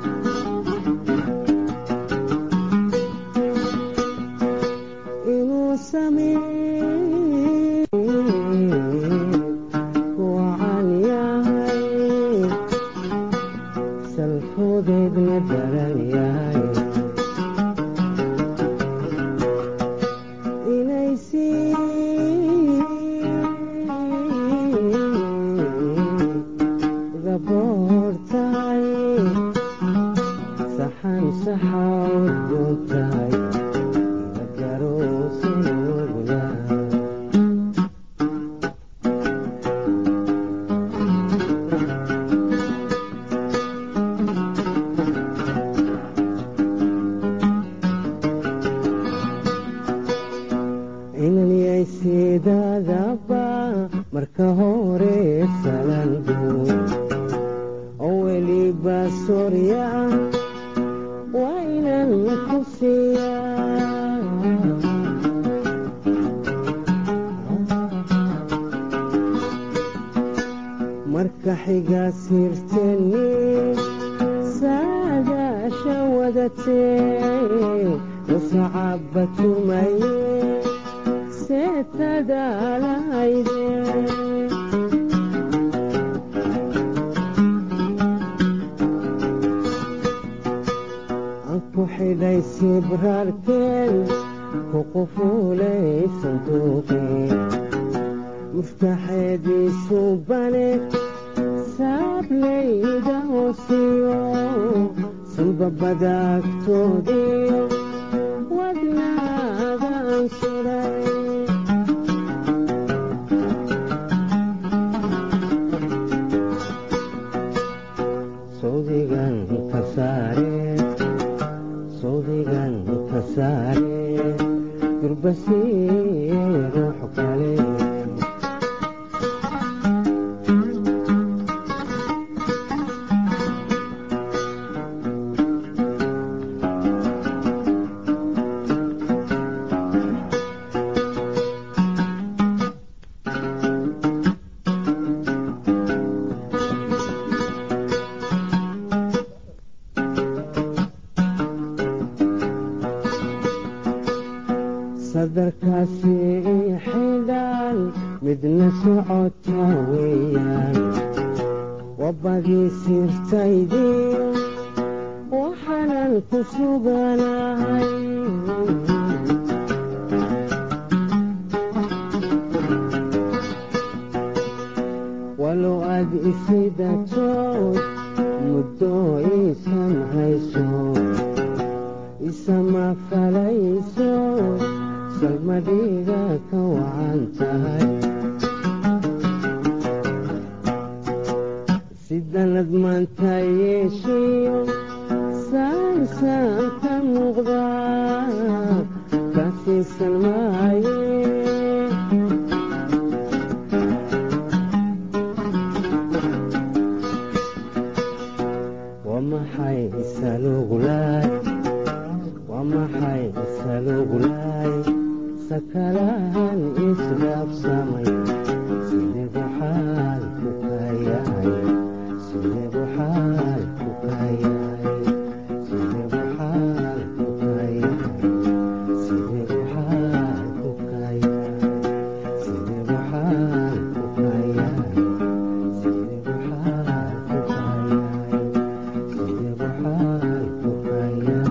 inuu marka hore salandu oo weliba soorya ah waa inaan ku siiyaa marka xiga sirteni saadaasha wadatee nusacaba tumaye seetadaalahayde ku xidhay sibraarkeen ku qufuulay sanduuqii muftaxeediisu bane saablayda hoosiyo sanbabada agtoodiyo wadnaagaan suray sawdigan ka saare sawdigan ka saare durbasiye ruux kale sadarkaasi xidhaan midna socota weeyaan wabadii sirtaydii waxaanan ku suganahay walow aad isidatood muddo iisan hayso isama falayso salmadhiga ka wacan tahay sidanad maanta yeeshiyo saansaan ka muuqda ka siisan maaye waa maxay saluglaay waa maxay saluglaay sakalahan isdhaafsamay sideedu xaal ku kayahay sideedu xaal ku kayahay sideedu xaal ku kayahay sideedu xaal ku kayahay sideedu xaal ku kayahay sideedu xaal ku kayahay sideedu xaal ku kayahay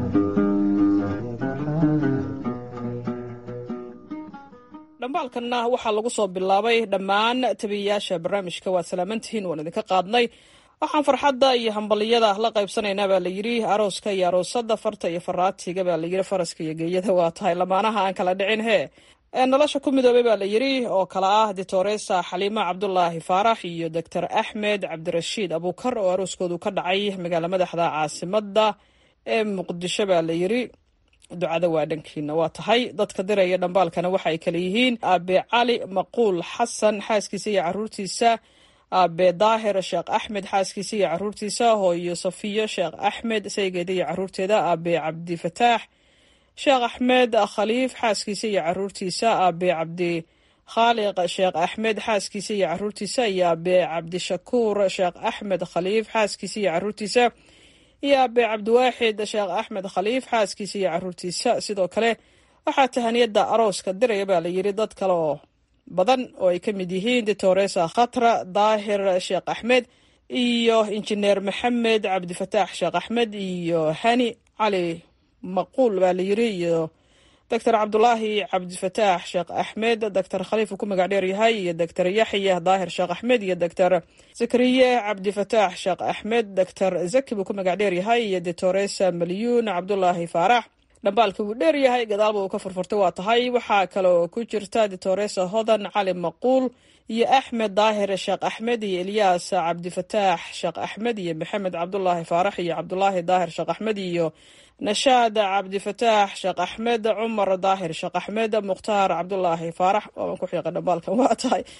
dhambaalkanna waxaa lagu soo bilaabay dhammaan tabiyayaasha barnaamijka waad salaamantihiin waan idinka qaadnay waxaan farxadda iyo hambaliyada la qaybsanaynaa baa layidhi arooska iyo aroosada farta iyo faraatiga baa layidhi faraska iyo geeyada waa tahay lamaanaha aan kala dhicin hee ee nolosha ku midoobay baa layidhi oo kale ah ditoresa xaliimo cabdulaahi faarax iyo doctor axmed cabdirashiid abuukar oo arooskoodu ka dhacay magaala madaxda caasimada ee muqdisho baa layidhi ducada waa dhankiina waa tahay dadka diraya dhambaalkana waxa ay kale yihiin aabe cali maquul xasan xaaskiisa iyo caruurtiisa aabe daahir sheekh axmed xaaskiisa iyo caruurtiisa hooyo safiyo sheekh axmed saygeeda iyo caruurteeda aabe cabdifataax sheekh axmed khaliif xaaskiisa iyo caruurtiisa aabe cabdi khaaliq sheekh axmed xaaskiisa iyo caruurtiisa iyo aabe cabdishakuur sheekh axmed khaliif xaaskiisa iyo caruurtiisa iyo aabe cabdiwaaxid sheekh axmed khaliif xaaskiisa iyo caruurtiisa sidoo kale waxaa tahaniyada arooska diraya baa layidhi dad kale oo badan oo ay ka mid yihiin ditoresa khatra daahir sheekh axmed iyo injineer maxamed cabdifataax sheekh axmed iyo hani cali maquul baa layidhi iyo doctor cabdulaahi cabdifataax sheekh axmed doctor khaliif uu ku magac dheer yahay iyo doctor yaxya daahir sheekh axmed iyo doctor zakariye cabdifataax sheekh axmed doctor zaki buu ku magac dheer yahay iyo ditoresa malyuun cabdulaahi faarax dhambaalka wuu dheer yahay gadaalba uu ka furfurtay waa tahay waxaa kale oo ku jirta ditoresa hodan cali maquul iyo axmed daahir sheekh axmed iyo elyaas cabdifataax sheekh axmed iyo maxamed cabdulaahi faarax iyo cabdulaahi daahir sheekh axmed iyo nashaad cabdifataax sheekh axmed cumar daahir sheekh axmed mukhtaar cabdulaahi faarax waaban ku xiiqa dhambaalkan waa tahay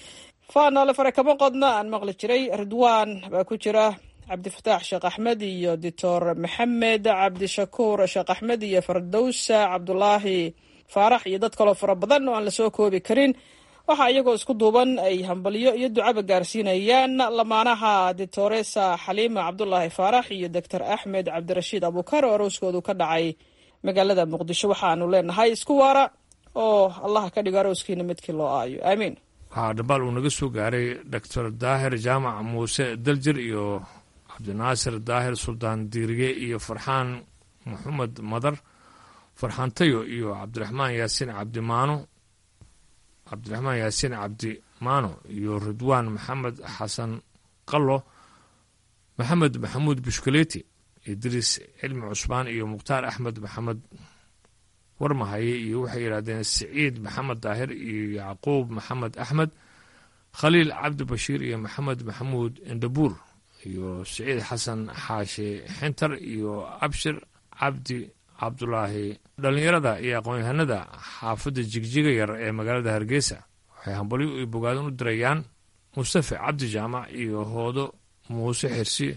faanole fare kama qodna aan maqli jiray ridwaan baa ku jira cabdifataax sheekh axmed iyo doctor maxamed cabdishakuur sheekh axmed iyo fardowsa cabdulaahi faarax iyo dad kaloo fara badan oo aan lasoo koobi karin waxaa iyagoo isku duuban ay hambalyo iyo ducaba gaarsiinayaan lamaanaha ditoresa xaliima cabdulaahi faarax iyo doctor axmed cabdirashiid abuukar oo arooskoodu ka dhacay magaalada muqdisho waxaanu leenahay isku waara oo allaha ka dhigo arooskiina midkii loo aayo aamiin waxaa dhambaal uu naga soo gaaray doctor daahir jaamac muuse daljir iyo cabdinaasir daahir suldaan diirige iyo farxaan maxamed madar farxaan tayo iyo cabdiraxmaan yaasiin cabdimaano cabdiraxmaan yaasiin cabdimaano iyo ridwaan maxamed xasan qallo maxamed maxamuud bushkaleeti idriis cilmi cusmaan iyo mukhtaar axmed maxamed warmahaye iyo waxay yidhahdeen siciid maxamed daahir iyo yacquub maxamed axmed khaliil cabdi bashiir iyo maxamed maxamuud indhabuur iyo siciid xasan xaashi xintar iyo abshir cabdi cabdulaahi dhallinyarada iyo aqoon-yahanada xaafadda jigjiga yar ee magaalada hargeysa waxay hambalyo iyo bogaadin u dirayaan mustafe cabdi jaamac iyo hoodo muuse xirsi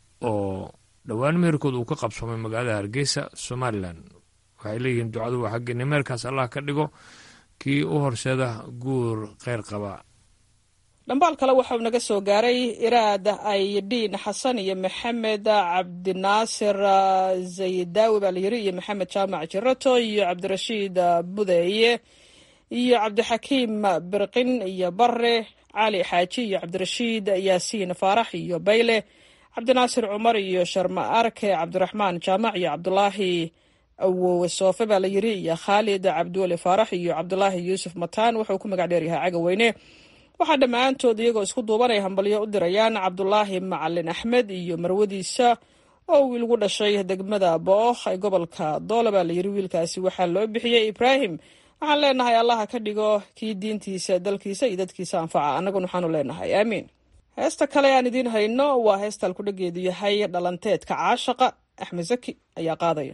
oo dhowaan meherkooda uu ka qabsoomay magaalada hargeysa somalilan waxay leeyihiin ducadu waa xaggeeni meerkaas allah ka dhigo kii u horseeda guur kheyr qaba dhambaal kale waxauu naga soo gaaray iraad aydhiin xasan iyo maxamed cabdinaasir zaydaawi baa layiri iyo maxamed jaamac jirato iyo cabdirashiid budeeye iyo cabdixakiim birqin iyo bare cali xaaji iyo cabdirashiid yaasiin faarax iyo bayle cabdinaasir cumar iyo sharma arke cabdiraxmaan jaamac iyo cabdulaahi awowe soofe baa la yiri iyo khaalid cabdiweli faarax iyo cabdulaahi yuusuf mataan wuxuu ku magac dheeryahay cagaweyne waxaa dhammaantood iyagoo isku duubanay hambalyo u dirayaan cabdulaahi macalin axmed iyo marwadiisa oo wiil gu dhashay degmada bookh ee gobolka doola baa layiri wiilkaasi waxaa loo bixiyey ibraahim waxaan leenahay allaha ka dhigo kii diintiisa dalkiisa iyo dadkiisa anfaca annaguna waxaanu leenahay aamiin heesta kale aan idiin hayno waa heestal kudhageedu yahay dhalanteedka caashaqa axmed zaki ayaa qaadaya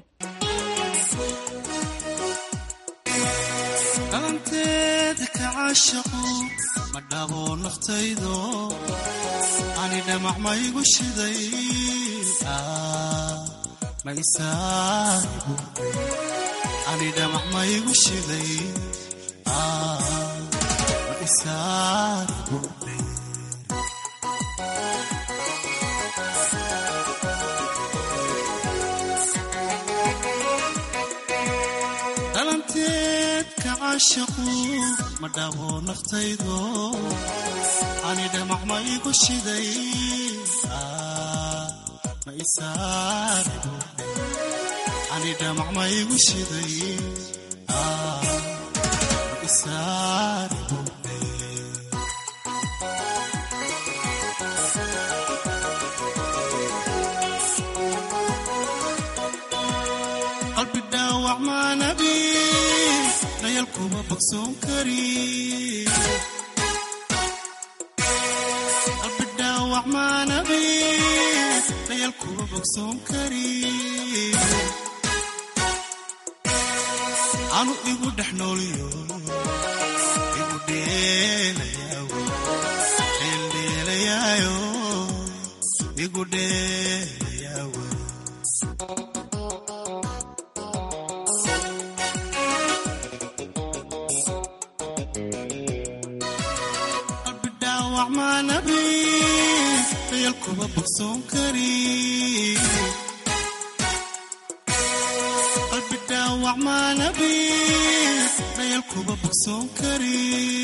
ma dhabo naftaydo ani dhamac maygu shiday ani dhamac maygu shiday ma isaarigu dhalanteedka caashaqu ma dhabo naftaydo ani dhamac ma igu shiday ma isaarigu ani dhamac ma igu shiday ma isaarigu qalbi dhaawac maanabi dayalkuma bogsoon kari qalbi dhaawac maanabi dayalkuma bogsoon kari anu igu dhex nooliyo igu dheelayaawo dheeldheelayaayo igu dheelayaawo qalbi dhaawac maanabi dayalkuma bogsoon kari qalbi dhaawac maanabi dayalkuma bogsoon kari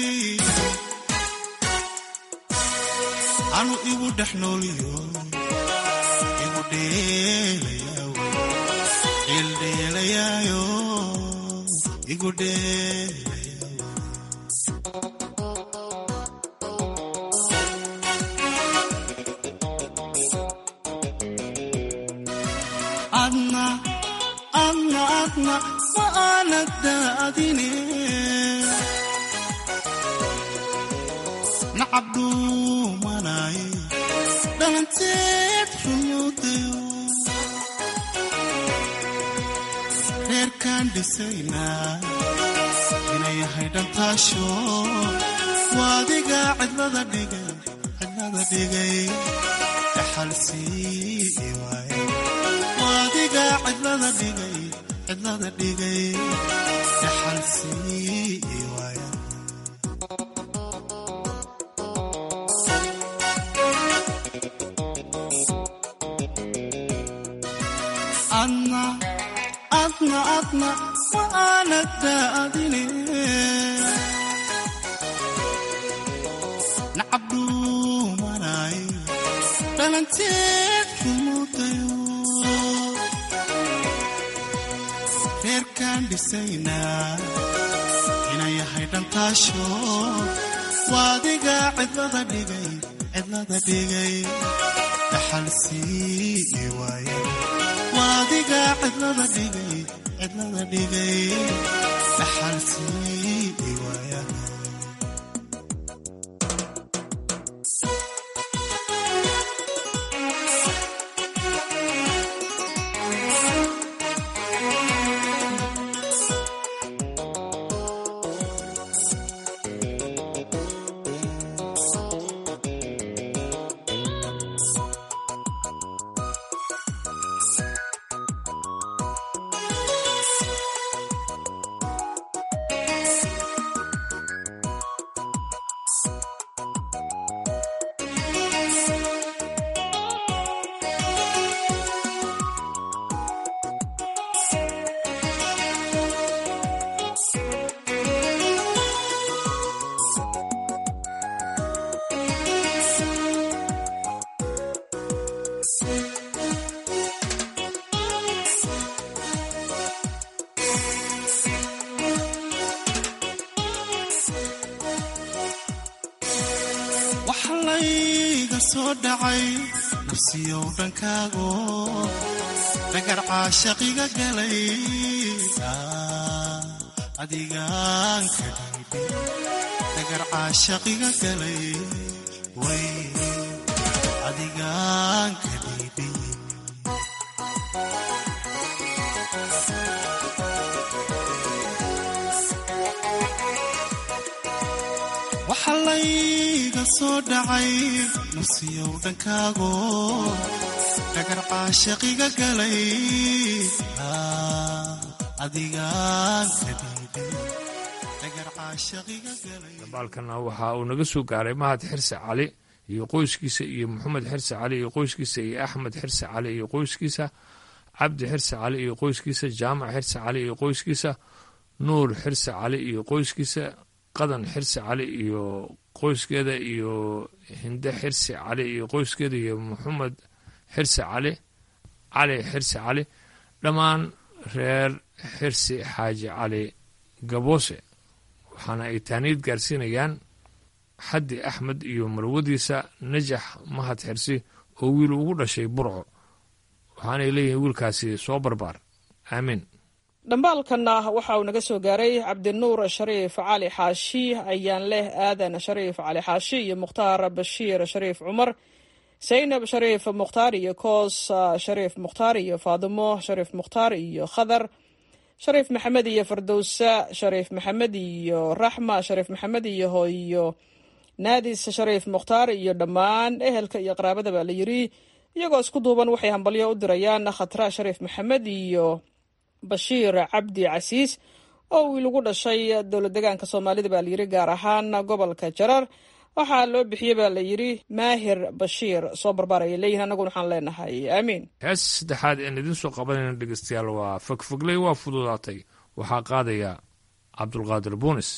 anu igu dhex nooliyo igu dheelayaawo dheeldheelayaayo igu dheelayaawo adna adna adna ma aanad daadine nacab dhuumanaye dhalanteed rumuudayo reerkaan dhisaynaa inay yahay dhantaasho waadiga cidlada dhigay cidlada dhigay dhaxalsii waaye waadiga cidlada dhigay cidlada dhigay dhaxalsii waaye adna adna adna ma aanad daadine nacabdhuumanay dhalanteed kumudayo reerkaan dhisaynaa inay yahay dhantaasho waadiga cidlada dhigay cidlada dhigay dhaxalsii waaye waadiga cidlada dhigay cidlada dhigay dhaxalsii waaya waxa layga soo dhacay nafsiyow dhankaago dhagar caashaqiga galay adigaan ka dhiibay dhagar caashaqiga galay way adigaan ka dhiibay waxa layga soo dhacay nafsiyow dhankaago dhagar caashaqiga galay adigaan ka dhiibay dhagar caashaqiga galay dabaalkana waxa uu naga soo gaaray mahad xirse cali iyo qoyskiisa iyo maxamed xirse cali iyo qoyskiisa iyo axmed xirse cali iyo qoyskiisa cabdi xirse cali iyo qoyskiisa jaamac xirse cali iyo qoyskiisa nuur xirse cali iyo qoyskiisa qadan xirse cali iyo qoyskeeda iyo hinde xirse cali iyo qoyskeeda iyo maxamed xirse cali cali xirse cali dhammaan reer xirsi xaaji cali gaboose waxaana ay taaniid gaarsiinayaan xaddi axmed iyo marwadiisa najax mahad xirsi oo wiil ugu dhashay burco waxaanay leeyihiin wiilkaasi soo barbaar aamiin dhambaalkanna waxa uu naga soo gaaray cabdinuur shariif cali xaashi ayaan leh aadan shariif cali xaashi iyo mukhtaar bashiir shariif cumar saynab shariif mukhtaar iyo koos shariif mukhtaar iyo faadimo shariif mukhtaar iyo khadar shariif maxamed iyo fardowsa shariif maxamed iyo raxma shariif maxamed iyo hooyo naadis shariif mukhtaar iyo dhammaan ehelka iyo qaraabada baa la yiri iyagoo isku duuban waxay hambalyo u dirayaan khatra shariif maxamed iyo bashiir cabdi casiis oo wiil ugu dhashay dowlad degaanka soomaalida baa layiri gaar ahaan gobolka jarar waxaa loo bixiyey baa la yiri maahir bashiir soo barbaar ayay leeyihin annaguna waxaan leenahay aamiin hees saddexaad een idiin soo qabanayna dhegeystayaal waa fogfogley waa fududaatay waxaa qaadaya cabdulqaadir buunis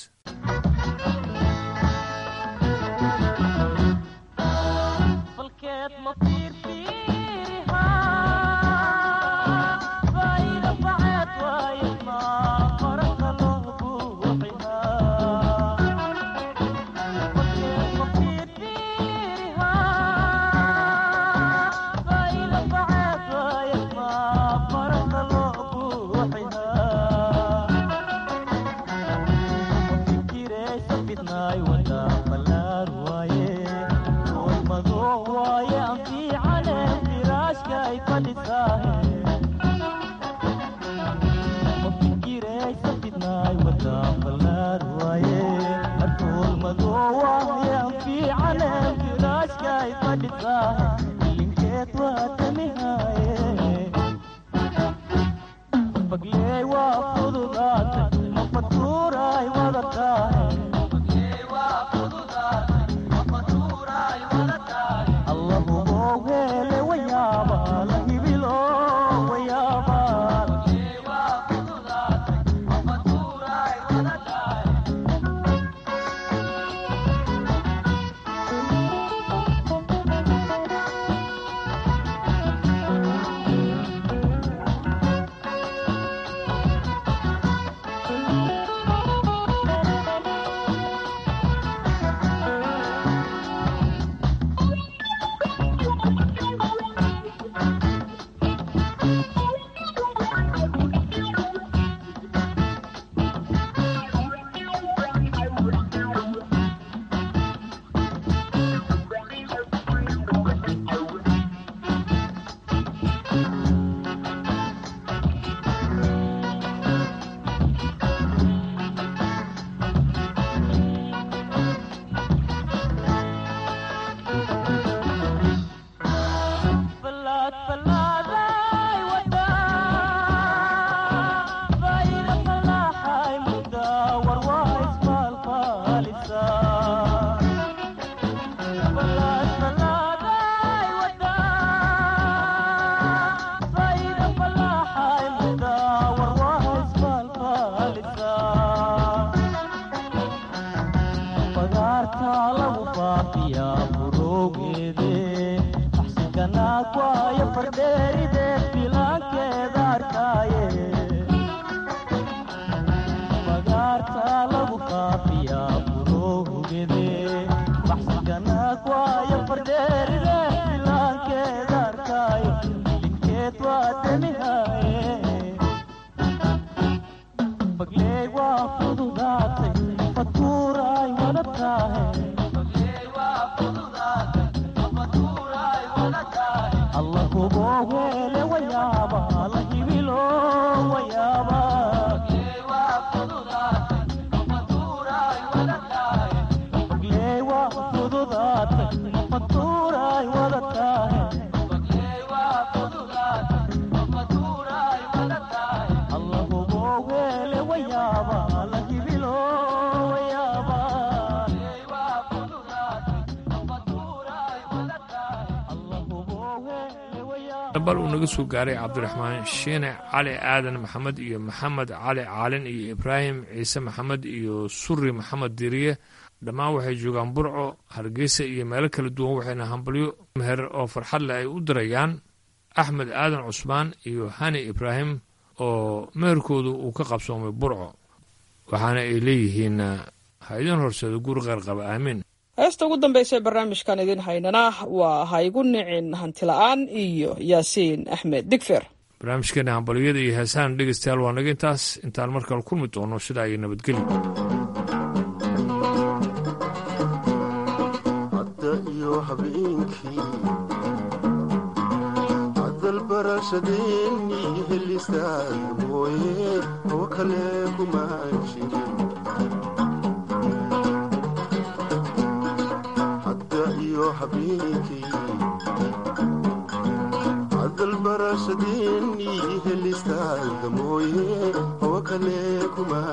Thank you. bal uu naga soo gaaray cabdiraxmaan shiine cali aadan maxamed iyo maxamed cali caalin iyo ibraahim ciise maxamed iyo suri maxamed diriye dhammaan waxay joogaan burco hargeysa iyo meelo kala duwan waxayna hambalyo meher oo farxad leh ay u dirayaan axmed aadan cusmaan iyo hani ibraahim oo meherkoodu uu ka qabsoomay burco waxaana ay leeyihiin ha idin horseedo guri qayrqaba aamiin heesta ugu dambaysa ee barnaamijkan idin haynana waa ha igu nicin hantila'aan iyo yaasiin axmed digfer barnaamijkeena hambaliyada iyo heesahan dhegeystayaal waa naga intaas intaan markale kulmi doono sidaa iyo nabadgeli hadda iyo habeenkii hadalbarashadeennii helistaad mooye oo kale kuma jirin hadalbarashadeennii helistaada mooye oo kale kuma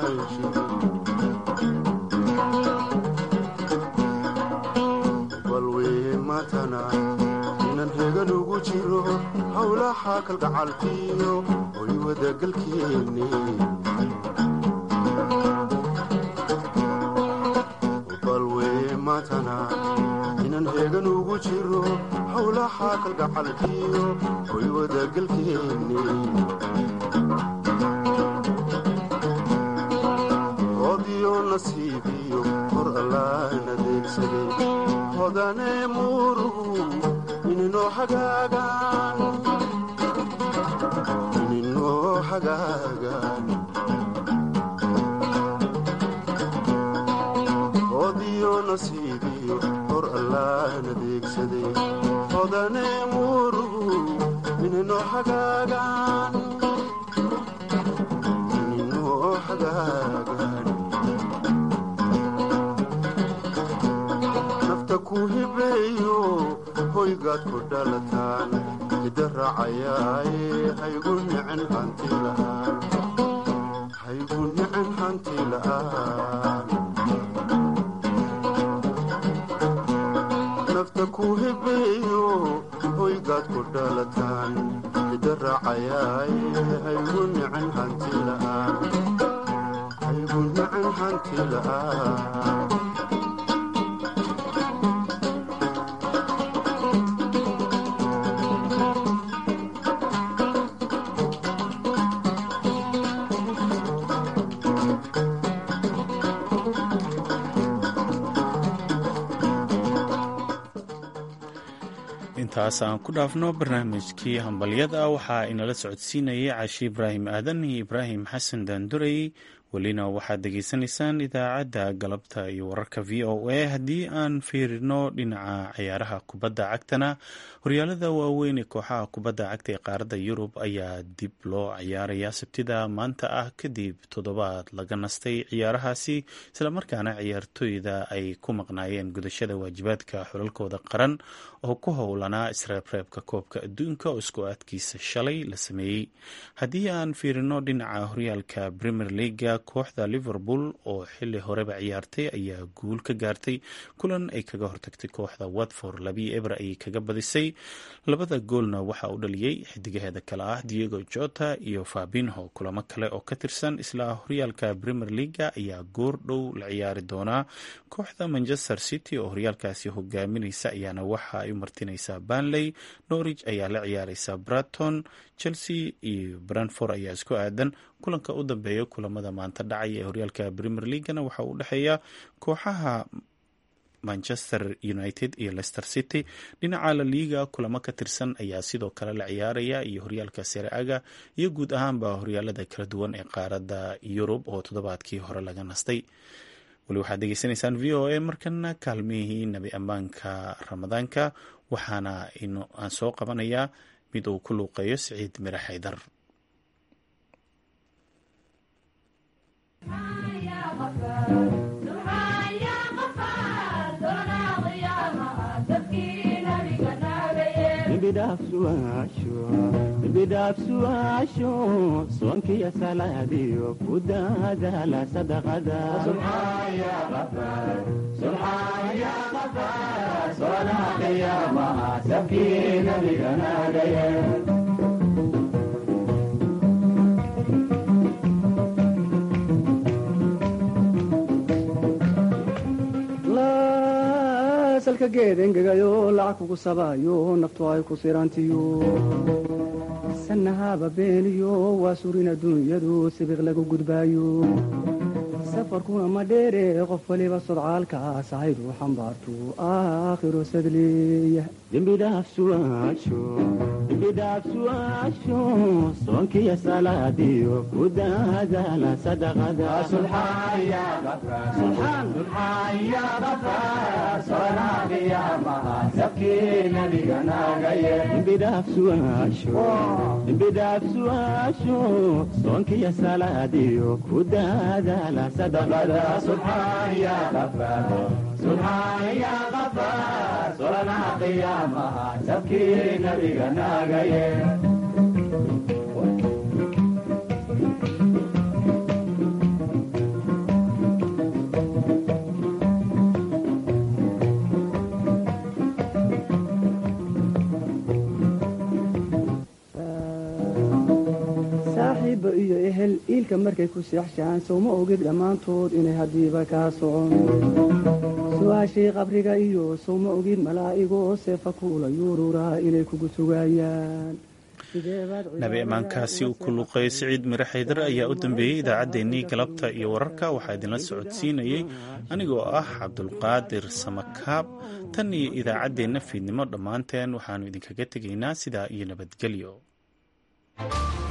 jirin balwee matana inan hegan ugu jiro howlaha kalgacalkiyo oy wadagalkeenne balwee matana hegan ugu jiro howlaha kalgacalkiyo oy wadagalkeenne oodiyo nasiibiyo hor allaan adeegsaday hodane muurugu ininoo hagaagaan ininoo hagaagaan oodiyo nasiibiyo hor allaan adeegsaday hodane muurugu ininoo hagaagaan ininoo hagaagaan nafta ku kuu hibeeyo hoygaad ku dhalataan hidda raacayaaye haygu nicin hanti la'aan haygu nicin hanti la'aan nafta kuu hibeeyo hoygaad ku dhalataan hidda raacayaaye haygu nicin hanti la'aan haygu nicin hanti la'aan intaas aan ku dhaafno barnaamijkii hambalyada waxaa inala socodsiinayay caashi ibraahim aadan iyo ibraahim xasan daandurey welina waxaad degeysanaysaan idaacadda galabta iyo wararka v o a haddii aan fiirino dhinaca ciyaaraha kubadda cagtana horyaalada waaweyn ee kooxaha kubadda cagta ee qaaradda yurub ayaa dib loo ciyaaraya sabtida maanta ah kadib toddobaad laga nastay ciyaarahaasi islamarkaana ciyaartooyda ay ku maqnaayeen gudashada waajibaadka xulalkooda qaran oo ku howlanaa isreebreebka koobka adduunka oo isku aadkiisa shalay la sameeyey haddii aan fiirino dhinaca horyaalka premier leaga kooxda liverpool oo xili horeba ciyaartay ayaa guul ka gaartay kulan ay kaga hortagtay kooxda watford labii eber ayay kaga badisay labada goolna waxaa u dhaliyey xidigaheeda kale ah diego jota iyo fabinho kulamo kale oo ka tirsan isla horyaalka premier leaga ayaa goor dhow la ciyaari doonaa kooxda manchester city oo horyaalkaasi hogaaminaysa ayaana waxa ay u martinaysaa banley norwich ayaa la ciyaareysa braton chelsea iyo branford ayaa isku aadan kulanka u dambeeya kulamada maanta dhacaya ee horyaalka premier leaguana waxaa u dhexeeya kooxaha manchester united iyo leicester city dhinaca la liiga kulamo ka tirsan ayaa sidoo kale la ciyaaraya iyo horyaalka sereaga iyo guud ahaanba horyaalada kala duwan ee qaaradda yurub oo toddobaadkii hore laga nastay weli waxaad degeysanaysaan v o a markana kaalmihii nabi ammaanka ramadaanka waxaana aan soo qabanayaa mid uu ku luuqeeyo siciid mire xaydar bidhaafsuwaasho soonkiyo salaadiyo ku daadaala salka geed engegayo lacag kugu sabaayo naftu ay ku sirantiyo sanahaba beeniyo waa surin adduunyadu sibiq lagu gudbaayo safarkuna ma dheere qof waliba sodcaalkaas ahaydu xambaartu aakhiro sadleeya dembidhaafsuwaasho soonkiyo salaadiyo ku daadaala dembidhaafsuwaasho soonkiyo salaadiyo ku daadaala saaxiibba iyo ehel iilka markay ku seexshaan sowma ogid dhammaantood inay haddiiba kaa socon su-aashii qabriga iyo sowma ogid malaa'igoo seefa kuula yuururaa inay kugu sugaayaan nabi ammaankaasi uu ku luuqeeyay siciid mire xaydar ayaa u dambeeyey idaacaddeenii galabta iyo wararka waxaa idinla socodsiinayey anigoo ah cabdulqaadir samakaab tan iyo idaacaddeenna fiidnimo dhammaanteen waxaannu idinkaga tegaynaa sidaa iyo nabadgelyo